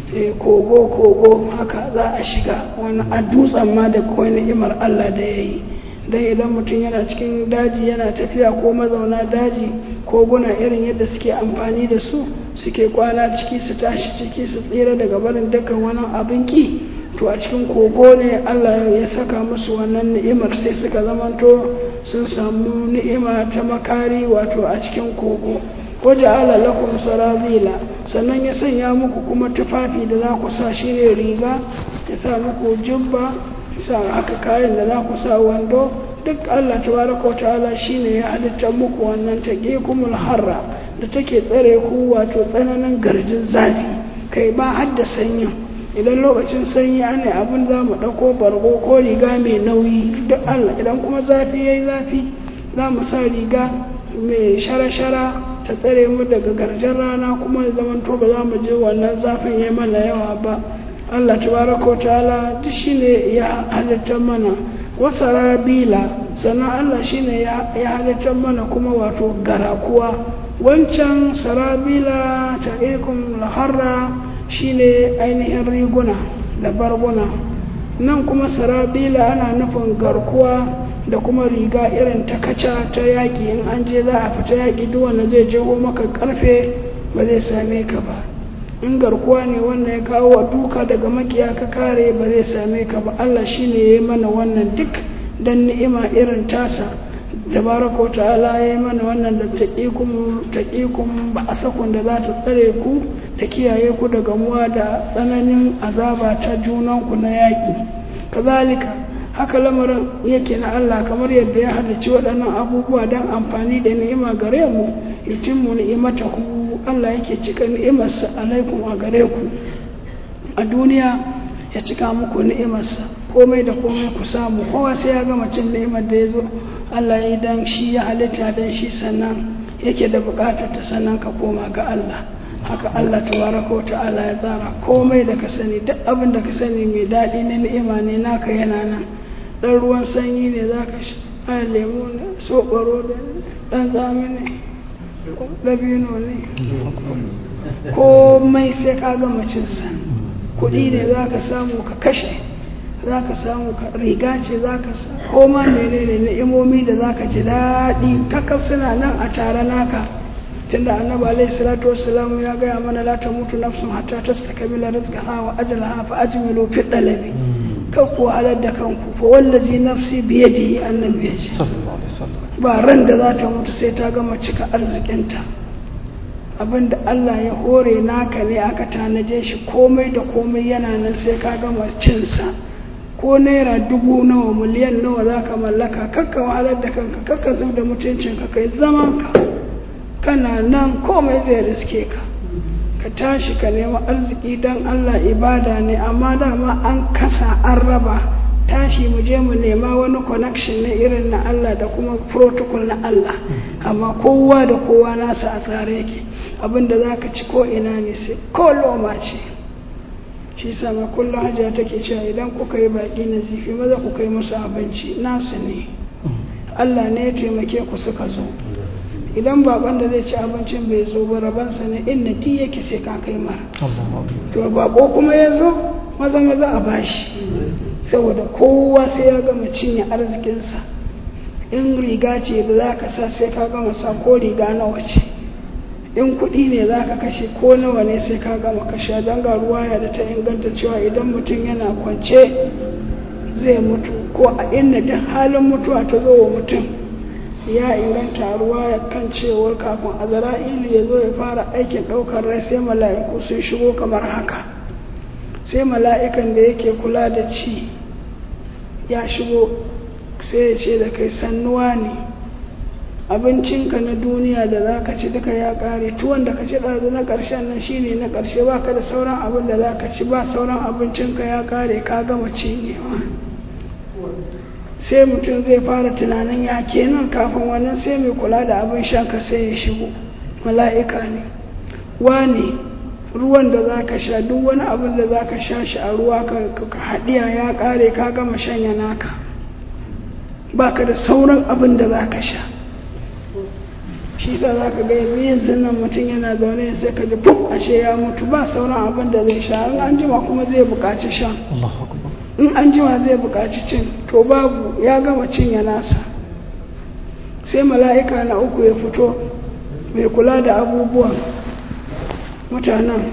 Speaker 2: kogo kogo haka za a shiga wani a dutsen ma da kawai ni'imar Allah da ya yi don idan mutum yana cikin daji yana tafiya ko mazauna daji koguna irin yadda suke amfani da su suke kwana ciki su tashi ciki su tsira daga barin dukkan wani abin ki to a cikin kogo ne Allah ya saka musu wannan ni'imar sai suka zamanto sun samu ni'ima ta makari wato a cikin kogo waje ala lakum sarazila sannan ya sanya muku kuma tufafi da za ku sa shi ne riga ya sa muku jubba sa haka kayan da za ku sa wando duk Allah tabaraka wa ta'ala shine ya halitta muku wannan taqikumul harra da take tsare ku wato tsananin garjin zafi kai ba hadda sanyi idan lokacin sanyi ana abin za mu ɗauko bargo ko riga mai nauyi duk Allah idan kuma zafi yayi zafi za mu sa riga mai shara-shara ta tsare mu daga garjen rana kuma zaman to ba za mu je wannan zafin ya mana yawa ba Allah tabaraka wa ta'ala duk shine ya halitta mana wasa rabila sannan Allah shine ya halitta mana kuma wato garakuwa wancan sarabila ta ikon laharra shine ainihin riguna da barguna nan kuma sarabila ana nufin garkuwa da kuma riga irin ta kaca ta yaƙi in an je za a fita yaƙi duk wanda zai jeho maka ƙarfe ba zai same ka ba in garkuwa ne wanda ya kawo wa duka daga makiya ka kare ba zai same ka ba Allah shine ya yi mana wannan duk dan ni'ima irin tasa tabaraka ta'ala ya yi mana wannan da taqikum taqikum ba asakun da za ta tsare ku ta kiyaye ku daga muwa da tsananin azaba ta junanku na yaƙi kazalika haka lamarin yake na Allah kamar yadda ya halarci waɗannan abubuwa don amfani da ni'ima gare mu yutimmu ni'imatahu Allah yake cika ni'imarsa alaikum a gare ku a duniya ya cika muku ni'imarsa komai da komai ku samu kowa sai ya gama cin ni'imar da ya zo Allah ya yi dan shi ya halitta dan shi sannan yake da bukatar ta sannan ka koma ga Allah haka Allah tabaraka wa ta'ala ya tsara komai da ka sani duk abin da ka sani mai daɗi na ni'ima ne naka yana nan ɗan ruwan sanyi ne za ka sha a lemu ne soɓaro da ɗan tsami ne dabino ne komai sai ka gama cinsa kuɗi ne za ka samu ka kashe za ka samu ka riga ce za ka koma menene ni'imomi da za ka ji daɗi kakaf suna nan a tare naka tunda annabi alaihi salatu wassalam ya gaya mana la mutu nafsun hatta tastakmila rizqaha wa ajalaha fa ajmilu fi dalabi kar ku halar da kanku fa wallazi nafsi bi yadihi annabi ya ce
Speaker 1: sallallahu alaihi wasallam
Speaker 2: ba ran da za ta mutu sai ta gama cika arzikinta abinda Allah ya hore naka ne aka tanaje shi komai da komai yana nan sai ka gama cinsa ko naira dubu nawa miliyan nawa za ka mallaka kakka wahalar da kanka kakka zub da mutuncinka kai zaman ka kana nan komai zai riske ka ka tashi ka nemi arziki don Allah ibada ne amma dama an kasa an raba tashi mu je mu nema wani connection na irin na Allah da kuma protocol na Allah amma kowa da kowa nasa a tsare yake abinda za ka ci ko ina ne sai ko loma ce shi sama kullum hajiya take cewa idan kuka yi baki na zifi maza ku kai musu abinci nasu ne Allah ne ya taimake ku suka zo idan baban da zai ci abincin bai zo ba rabansa ne inna ti yake sai ka kai mara
Speaker 1: Allahu akbar
Speaker 2: to bako kuma ya zo maza maza a bashi saboda kowa sai ya gama cinye arzikinsa in riga ce da za ka sa sai ka gama sa ko riga nawa ce in kuɗi ne za ka kashe ko nawa ne sai ka gama kashe don ga ruwaya da ta inganta cewa idan mutum yana kwance zai mutu ko a inda duk halin mutuwa ta zo wa mutum ya inganta ruwaya kan cewar kafin azra'ilu ya zo ya fara aikin ɗaukar rai sai mala'iku sun shigo kamar haka sai mala'ikan da yake kula da ci ya shigo sai ya ce da kai sannuwa ne abincinka na duniya da za ka ci duka ya ƙare tuwon da ka ci ɗazu na ƙarshen nan shine na ƙarshe ba ka da sauran abin da za ka ci ba sauran abincinka ya ƙare ka gama cinyewa sai mutum zai fara tunanin ya kenan kafin wannan sai mai kula da abin shanka sai ya shigo mala'ika ne wane ruwan da za ka sha duk wani abin da za ka sha shi a ruwa ka haɗiya ya ƙare ka gama shanya naka ba ka da sauran abin da za ka sha shi sa za ka ga yanzu yanzu nan mutum yana zaune sai ka ji fuk ashe ya mutu ba sauran abin da zai sha in an jima kuma zai buƙaci sha
Speaker 1: Allahu akbar
Speaker 2: in an jima zai buƙaci cin to babu ya gama cinye nasa sai mala'ika na uku ya fito mai kula da abubuwan mutanen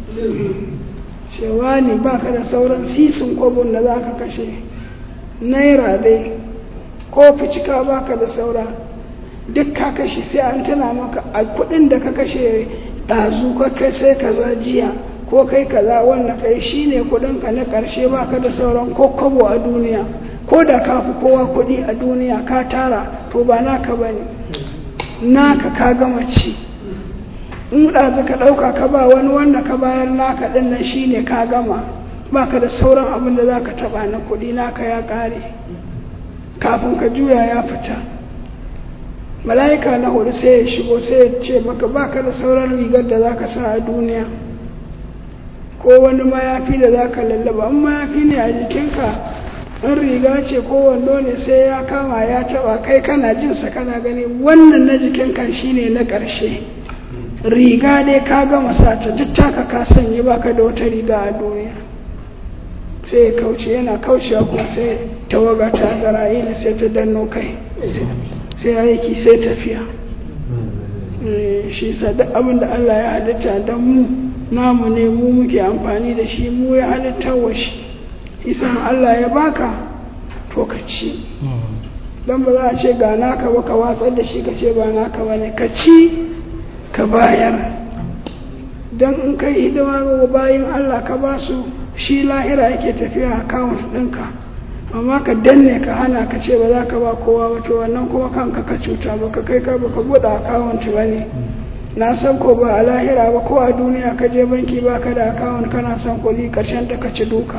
Speaker 2: cewa ne ba ka da sauran sisin kwabon da za ka kashe naira dai ko ficika ba ka da saura duk ka kashe sai an tana maka a kudin da ka kashe ɗazu ka kai sai kaza jiya ko kai kaza wannan kai shine kudin ka na ƙarshe ba ka da sauran ko kwabo a duniya ko da ka fi kowa kuɗi a duniya ka tara to ba naka ba ne naka ka gama ci in ɗazu ka ɗauka ka ba wani wanda ka bayar naka ɗin nan shine ka gama ba ka da sauran abin da za ka taɓa na kuɗi naka ya ƙare kafin ka juya ya fita mala'ika na hudu sai ya shigo sai ya ce maka ba ka da sauran rigar da za ka sa a duniya ko wani mayafi da za ka lallaba in mayafi ne a jikinka in riga ce ko wando ne sai ya kama ya taɓa kai kana jinsa kana gani wannan na jikinka shine na ƙarshe riga dai ka gama sata duk taka ka sanya baka da wata riga a duniya sai ya kauce yana kaucewa kuma sai tawaga ta zara'ila sai ta danno kai sai aiki sai tafiya shi sa duk abin da Allah ya halitta don mu namu ne mu muke amfani da shi mu ya halitta wa shi isan Allah ya baka to ka ci don ba za a ce ga naka ba ka watsar da shi ka ce ba naka ba ne ka ci ka bayar don in kai hidima ga bayan Allah ka ba su shi lahira yake tafiya a kawun ɗinka amma ka danne ka hana ka ce ba za ka ba kowa ba to wannan kuma kanka ka cuta ba ka kai ka ba ka buɗe akawun ba ne na san ko ba a lahira ba ko a duniya ka je banki ba ka da akawun kana son kuɗi ƙarshen ta ka ci duka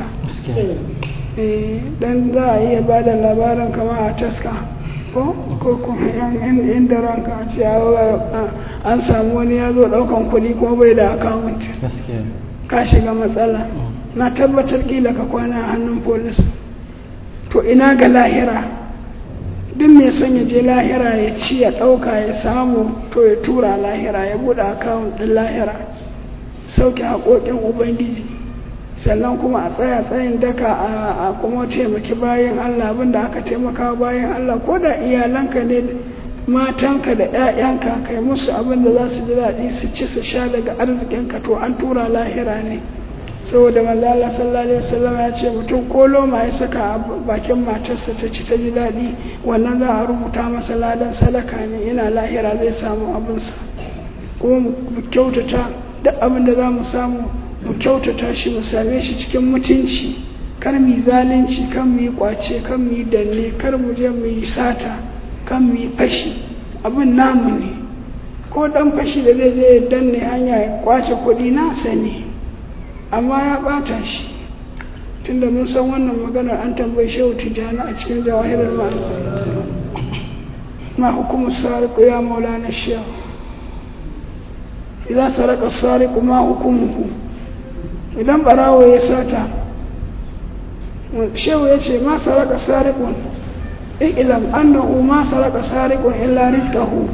Speaker 2: dan za a iya ba da labarin kama a taska ko ko kuma yan inda ranka a ce an samu wani ya zo daukan kuɗi kuma bai da akawunt ka shiga matsala na tabbatar kila ka kwana a hannun polis to ina ga lahira duk mai son ya je lahira ya ci ya ɗauka ya samu to ya tura lahira ya buɗe akawunt ɗin lahira sauke haƙoƙin ubangiji sannan kuma a tsaya tsayin daka a kuma taimaki bayan Allah abinda aka taimaka bayan Allah ko da iyalanka ne matanka da 'ya'yanka kai musu abin da za su ji daɗi su ci su sha daga arzikinka to an tura lahira ne saboda manzo Allah sallallahu alaihi wasallam ya ce mutum ko loma ya saka a bakin matarsa ta ci ta ji daɗi wannan za a rubuta masa ladan sadaka ne yana lahira zai samu abinsa kuma mu kyautata duk abin da za mu samu mu kyautata shi mu same shi cikin mutunci kar mu yi zalunci kan mu yi kwace kan mu yi danne kar mu je mu yi sata kan mu yi fashi abin namu ne ko dan fashi da zai je ya danne hanya ya kwace kuɗi nasa ne amma ya ɓata shi tunda mun san wannan maganar an tambayi shehu tijjani a cikin jawahirar ma'ana ma hukumar sariku ya maulana shehu idan saraka sariku ma hukumuhu idan barawo ya sata shehu ya ce ma saraka sarikun ilam annahu ma saraka sarikun illa rizqahu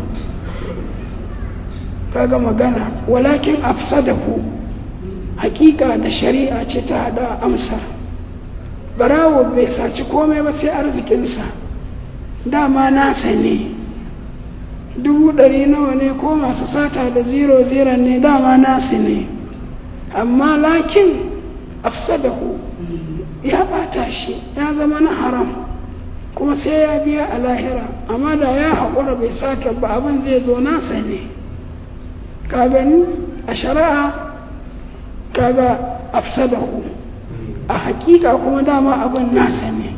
Speaker 2: kaga magana walakin afsadahu hakika da shari'a ce ta hada amsa barawo bai saci komai ba sai arzikinsa dama nasa ne dubu ɗari nawa ne ko masu sata da zero zero ne dama nasu ne amma lakin afsadahu ya ɓata shi ya zama na haram kuma sai ya biya a lahira amma da ya haƙura bai sata ba abin zai zo nasa ne ka gani a shari'a kaga afsadahu a hakika kuma dama abin nasa ne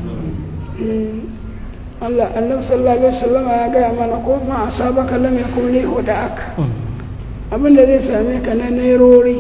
Speaker 2: Allah annabi sallallahu alaihi wasallam ya gaya mana ko ma asabaka lam yakun li hudak abin da zai same ka na nerori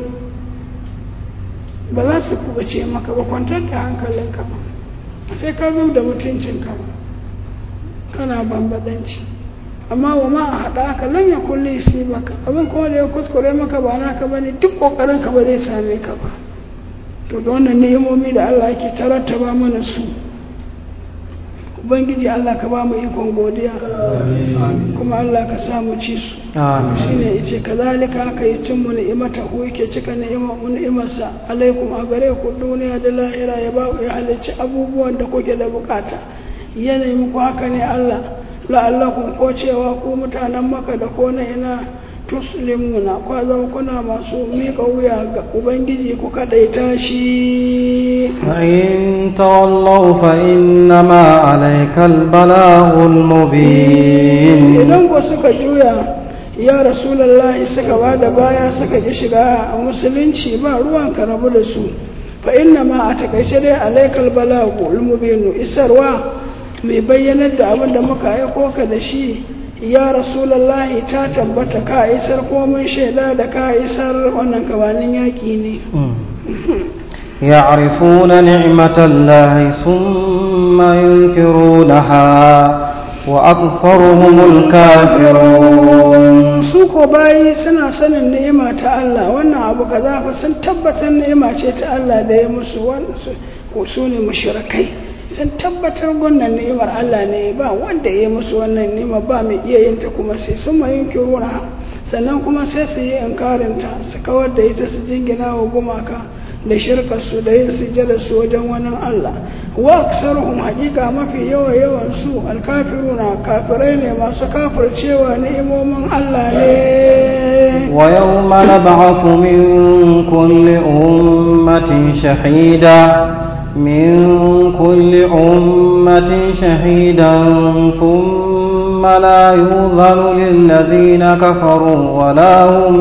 Speaker 2: ba za su kubace maka ba kwantar da hankalinka ba sai ka zo da mutuncinka ba kana bambadanci amma wa ma a haɗa aka lam ya kulle shi maka abin kuma da ya kuskure maka ba naka ba ne duk ƙoƙarin ka ba zai same ka ba to da wannan ni'imomi da Allah yake tarattaba mana su ubangiji Allah ka ba mu ikon godiya kuma Allah ka sa mu ci su shine yace kazalika haka yatimmu ni'imata hu yake cika ni'imarsa alaikum a gare ku duniya da lahira ya ba ya halicci abubuwan da kuke da bukata yanayi muku haka ne Allah la'allakum ko cewa ku mutanen maka da ko na ina tuslimuna ko zama kuna masu mika wuya ga ubangiji ku kadaita shi
Speaker 1: فإن تولوا فإنما عليك البلاغ المبين
Speaker 2: idan ko suka juya ya rasulallahi suka ba da baya suka ki shiga a musulunci ba ruwan ka rabu da su fa inna ma a takaice dai alaikal balagu mubinu isarwa mai bayyanar da abin da muka aiko ka da shi ya rasulallahi ta tabbata ka isar ko mun shaida da ka isar wannan kabanin yaƙi ne
Speaker 1: يعرفون نعمة الله ثم ينكرونها وأكثرهم الكافرون
Speaker 2: su ko bayi suna sanin ni'ima ta Allah wannan abu kaza fa sun tabbatar ni'ima ce ta Allah da ya musu su ne mushrikai sun tabbatar wannan ni'imar Allah ne ba wanda ya musu wannan ni'ima ba mai iya yin ta kuma sai sun ma yunkiruna sannan kuma sai su yi inkarinta su kawar da ita su jingina wa gumaka da shirkarsu da yin sujjada su wajen wani Allah wa aksaruhum haƙiƙa mafi yawa yawan su alkafiruna kafirai ne masu kafircewa ni'imomin Allah ne
Speaker 1: ويوم نبعث من كل أمة شهيدا من كل أمة شهيدا ثم لا يؤذن للذين كفروا ولا هم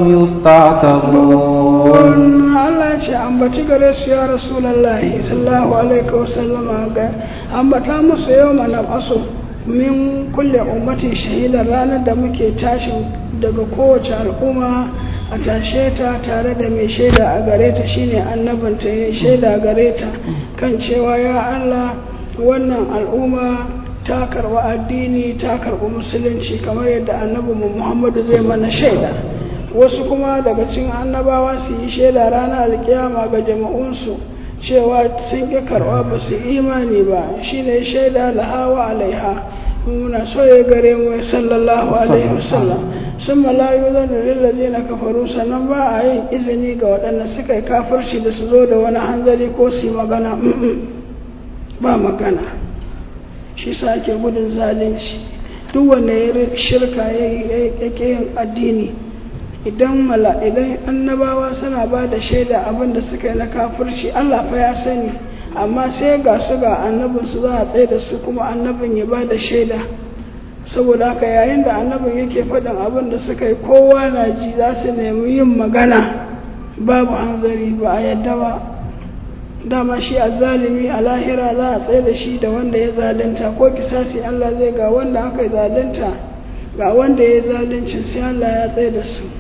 Speaker 1: يستعتبون
Speaker 2: Allah ce ambaci gare su ya Rasulullahi sallallahu alaihi wasallam ga ambata musu yau mana aso min kulle ummatin shahidan ranar da muke tashin daga kowace al'umma a tashe ta tare da mai shaida a gare ta shine annabinta ya shaida a gare ta kan cewa ya Allah wannan al'umma ta karɓi addini ta karɓi musulunci kamar yadda annabinmu Muhammadu zai mana shaida wasu kuma daga cikin annabawa su yi shaida ranar alkiyama ga jama'unsu cewa sun ƙi karɓa ba su imani ba shine shaida lahawa alaiha muna so ya gare mu sallallahu alaihi wasallam sun malayu zan lillazi na kafaru sannan ba a yin izini ga waɗanda suka yi kafirci da su zo da wani hanzari ko su yi magana ba magana shi sa ake gudun zalunci duk wanda ya shirka ya ke yin addini idan mala idan annabawa suna ba da shaida abin da suka yi na kafirci Allah fa ya sani amma sai ga su ga annabin su za a tsaye da su kuma annabin ya ba da shaida saboda haka yayin da annabin yake faɗin abin da suka yi kowa na ji za su nemi yin magana babu hanzari ba a yadda ba dama shi a zalimi a lahira za a tsaye da shi da wanda ya zalunta ko kisasi Allah zai ga wanda aka zalunta ga wanda ya zaluncin sai Allah ya tsaye da su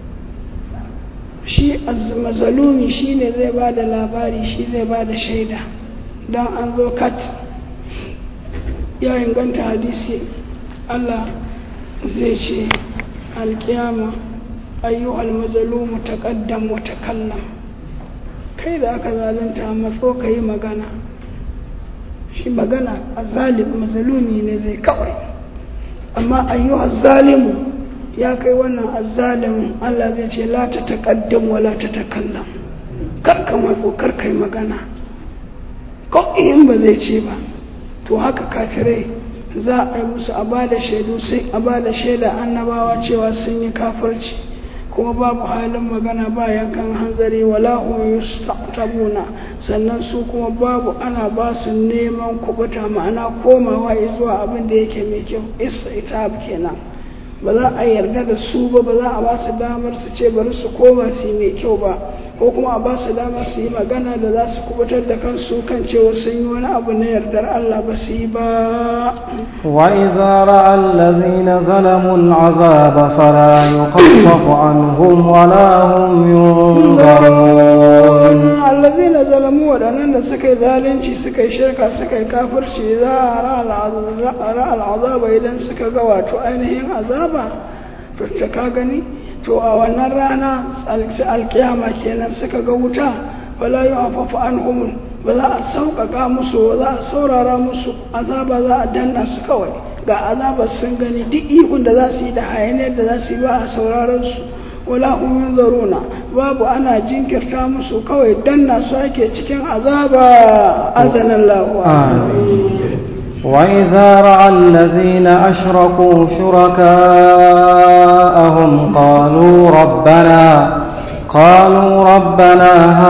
Speaker 2: shi mazalumi shi ne zai ba da labari shi zai ba da shaida don an zo kat ya inganta hadisi Allah zai ce alkiyama ayyuhal mazalumu taqaddam wa takallam kai da aka zalunta matso ka yi magana shi magana a zalib mazalumi ne zai kawai amma ayyuhal zalimu ya kai wannan azzalimin Allah zai ce la ta taqaddam wa la ta takallam kar ka matso kar kai magana ko in ba zai ce ba to haka kafirai za a yi musu a ba da shaidu sai a ba da shaida annabawa cewa sun yi kafirci kuma babu halin magana ba yankan hanzari wala hum yustaqtabuna sannan su kuma babu ana ba su neman kubuta ma'ana komawa zuwa abin da yake mai kyau istitab kenan ba za a yarda da su ba ba za a ba su damar su ce bari su koma su mai kyau ba ko kuma a ba su damar su yi magana da za su kubutar da kansu kan cewa sun yi wani abu na yardar Allah ba su yi ba
Speaker 1: وإذا رأى الذين ظلموا العذاب فلا يخفف عنهم ولا هم ينظرون
Speaker 2: allazina zalamu waɗannan da suka yi zalunci suka yi shirka suka yi kafirci za a ra al'azaba idan suka ga wato ainihin azaba to ta ka gani to a wannan rana alkiyama kenan suka ga wuta wala yi afafu an humul ba za a sauƙaƙa musu ba za a saurara musu azaba za a danna su kawai ga azabar sun gani duk ihun da za su yi da hayaniyar da za su yi ba a sauraron su wala hum yunzaruna babu ana jinkirta musu kawai danna su ake cikin azaba azanallahu
Speaker 1: وإذا رأى الذين أشركوا شركاءهم قالوا ربنا قالوا ربنا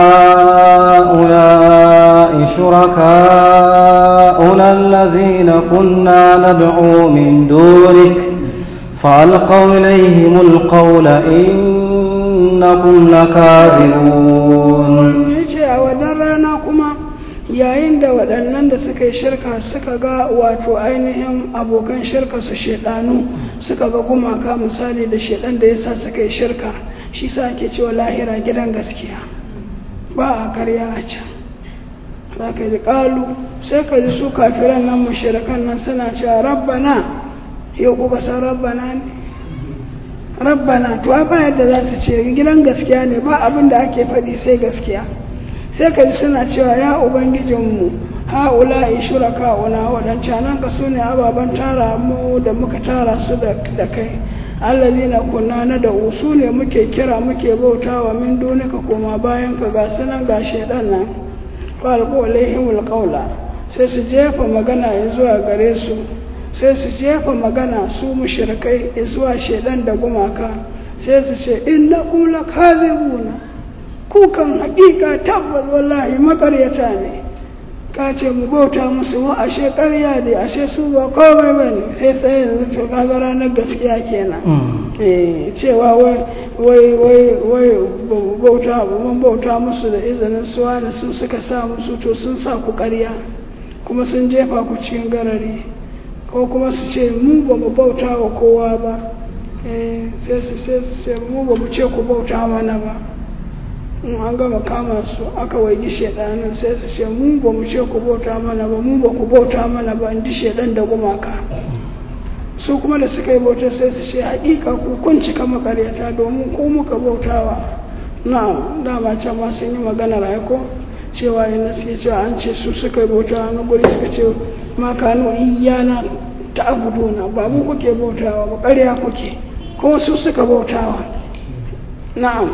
Speaker 1: هؤلاء شركاؤنا الذين كنا ندعو من دونك فألقوا إليهم القول إنكم لكاذبون
Speaker 2: yayin da waɗannan da suka yi shirka suka ga wato ainihin abokan shirka su shaidanu suka ga gumaka misali da shaidan da yasa suka yi shirka shi sa ake cewa lahira gidan gaskiya ba a karya a can za ka ji ƙalu sai ka ji su kafiran nan mushrikan nan suna cewa rabbana yau kuka san rabbana ne rabbana to ba yadda za su ce gidan gaskiya ne ba abin da ake faɗi sai gaskiya sai ka ji suna cewa ya ubangijinmu ha'ula shuraka una waɗancanan ka su ne ababen tara mu da muka tara su da kai allazina kunna na da su ne muke kira muke bautawa min dunika koma bayan ka ga sunan ga shaidan nan falqu alaihimul qawla sai su jefa magana zuwa gare su sai su jefa magana su mushrikai zuwa shaidan da gumaka sai su ce innakum lakazibuna kukan hakika tabbas wallahi makaryata ne ka ce mu bauta musu mu ashe ƙarya ne ashe su ba komai ba ne sai sai yanzu to kaga ranar gaskiya kenan eh cewa wai wai wai wai bauta mun bauta musu da izinin suwa da su suka sa musu to sun sa ku ƙarya kuma sun jefa ku cikin garari ko kuma su ce mu ba mu bauta wa kowa ba eh sai su sai su ce mu ba mu ce ku bauta mana ba in an gama kama su aka waigi shaidanin sai su ce mu ba mu ce ku bauta mana ba mu ba ku bauta mana ba in ji shaidan da gumaka su kuma da suka yi bauta sai su ce hakika ku kun cika makaryata domin ku muka bautawa na dama can ma sun yi maganar aiko cewa yana suke cewa an ce su suka yi bauta wani guri suka ce ma kanu iyana ta abuduna ba mu kuke bautawa ba ƙarya kuke kuma su suka bautawa na'am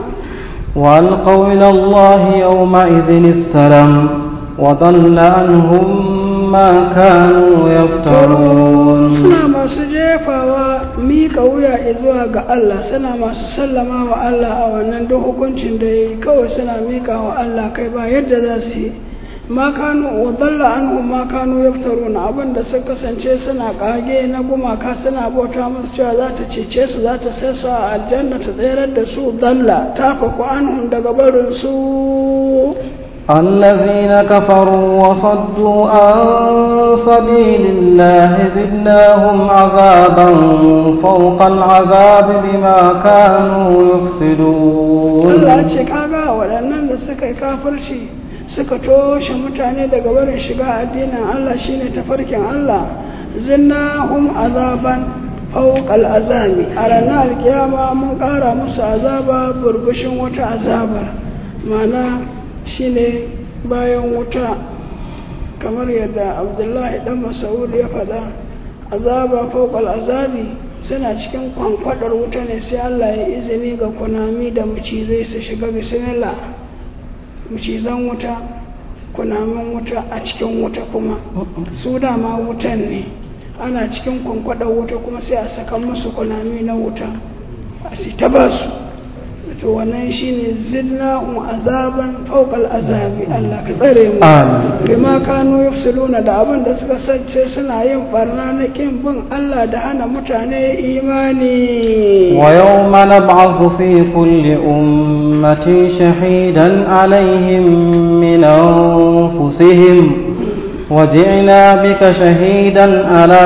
Speaker 1: وألقوا إلى الله يومئذ السلام وضل عنهم ما كانوا يفترون
Speaker 2: suna masu jefawa mika wuya zuwa ga Allah suna masu sallama wa Allah a wannan duk hukuncin da yi kawai suna mika wa Allah kai ba yadda za su yi ma kanu wa dalla anhum ma kanu yaftaruna abin da suka kasance suna kage na gumaka suna bauta musu cewa za ta cece su za ta sai su a aljanna ta tsayar da su dalla ta faku anhum daga barin su
Speaker 1: الذين كفروا وصدوا عن سبيل الله زدناهم عذابا فوق العذاب بما كانوا يفسدون
Speaker 2: Allah ce kaga waɗannan da suka yi kafirci suka toshe mutane daga barin shiga addinin Allah shine tafarkin Allah zinnahum azaban fawqal azabi a ranar alkiyama mun ƙara musu azaba burbushin wata azabar ma'ana shine bayan wuta kamar yadda abdullahi dan masaud ya faɗa azaba fawqal azabi suna cikin kwankwadar wuta ne sai Allah ya izini ga kunami da macizai su shiga bismillah macizan wuta kunamin wuta a cikin wuta kuma su dama wutan ne ana cikin kwankwadar wuta kuma sai a saka musu kunami na wuta a si ta ba su to wannan shine zidnahum azaban fawqal azabi Allah ka tsare mu
Speaker 1: Amin.
Speaker 2: bima kanu yafsuluna da abin da suka sace suna yin barna na kin bin Allah da hana mutane imani
Speaker 1: ويوم نبعث في كل أمة شهيدا عليهم من أنفسهم وجئنا بك شهيدا على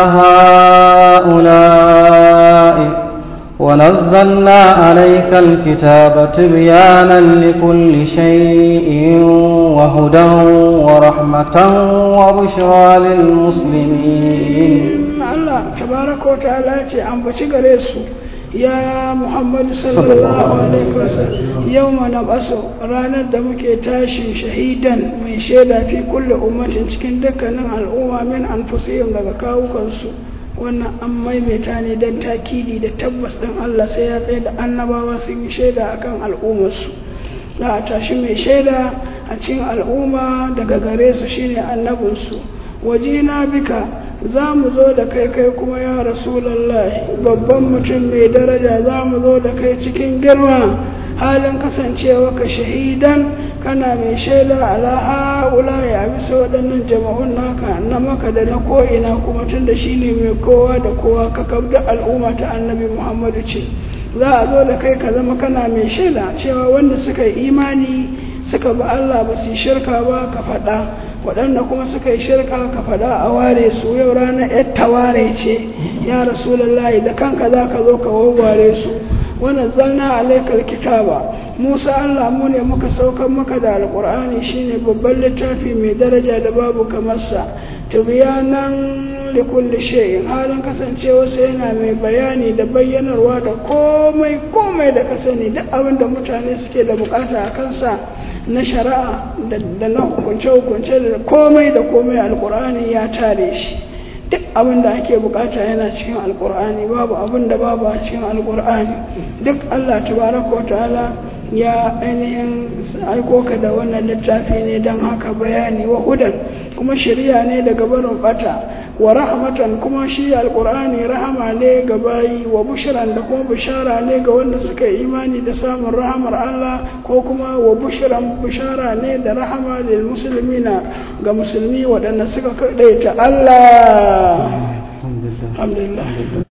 Speaker 1: هؤلاء ونزلنا عليك الكتاب تبيانا لكل شيء وهدى ورحمة وبشرى للمسلمين
Speaker 2: Allah tabaraka wa ta'ala ce ambaci gare su ya Muhammadu sallallahu alaihi wasallam yawma nab'asu ranar da muke tashi shahidan mai shaida fi kulli ummatin cikin dukkanin al'umma min anfusihim daga kawukansu wannan an maimaita ne don takidi da tabbas ɗin Allah sai ya tsaye da annabawa sun yi shaida akan al'ummarsu za a tashi mai shaida a cikin al'umma daga gare su shine annabinsu wajina bika za mu zo da kai kai kuma ya rasulallah babban mutum mai daraja za mu zo da kai cikin girma halin kasancewa ka shahidan kana mai shaida ala ha'ula ya bisa waɗannan jama'un naka na maka da na ko'ina kuma tun da shi ne mai kowa da kowa ka kabda al'umma ta annabi muhammadu ce za a zo da kai ka zama kana mai shaida cewa wanda suka yi imani suka ba allah ba su yi shirka ba ka faɗa waɗanda kuma suka yi shirka ka faɗa a ware su yau ranar yar taware ce ya rasulullahi da kanka za ka zo ka wawware su wannan zanna alaikal kitaba musa allah mu ne muka saukar maka da alƙur'ani shine babban littafi mai daraja da babu kamarsa tubiyanan likulli shay'in halin kasancewa sai yana mai bayani da bayyanarwa da komai komai da ka sani duk abin da mutane suke da bukata a kansa na shari'a da na hukunce-hukunce da komai da komai alkur'ani ya tare shi duk abin da ake bukata yana cikin alkur'ani babu abin da babu a cikin alkur'ani duk allah tabaraka wa ta'ala ya ainihin aiko ka da wannan littafi ne don haka bayani wa hudan kuma shari'a ne daga barin bata wa rahmatan kuma shi alkur'ani rahama ne ga bayi wa bushran da kuma bishara ne ga wanda suka yi imani da samun rahamar Allah ko kuma wa bushran bishara ne da rahama lil muslimina ga musulmi waɗanda suka kaɗaita Allah alhamdulillah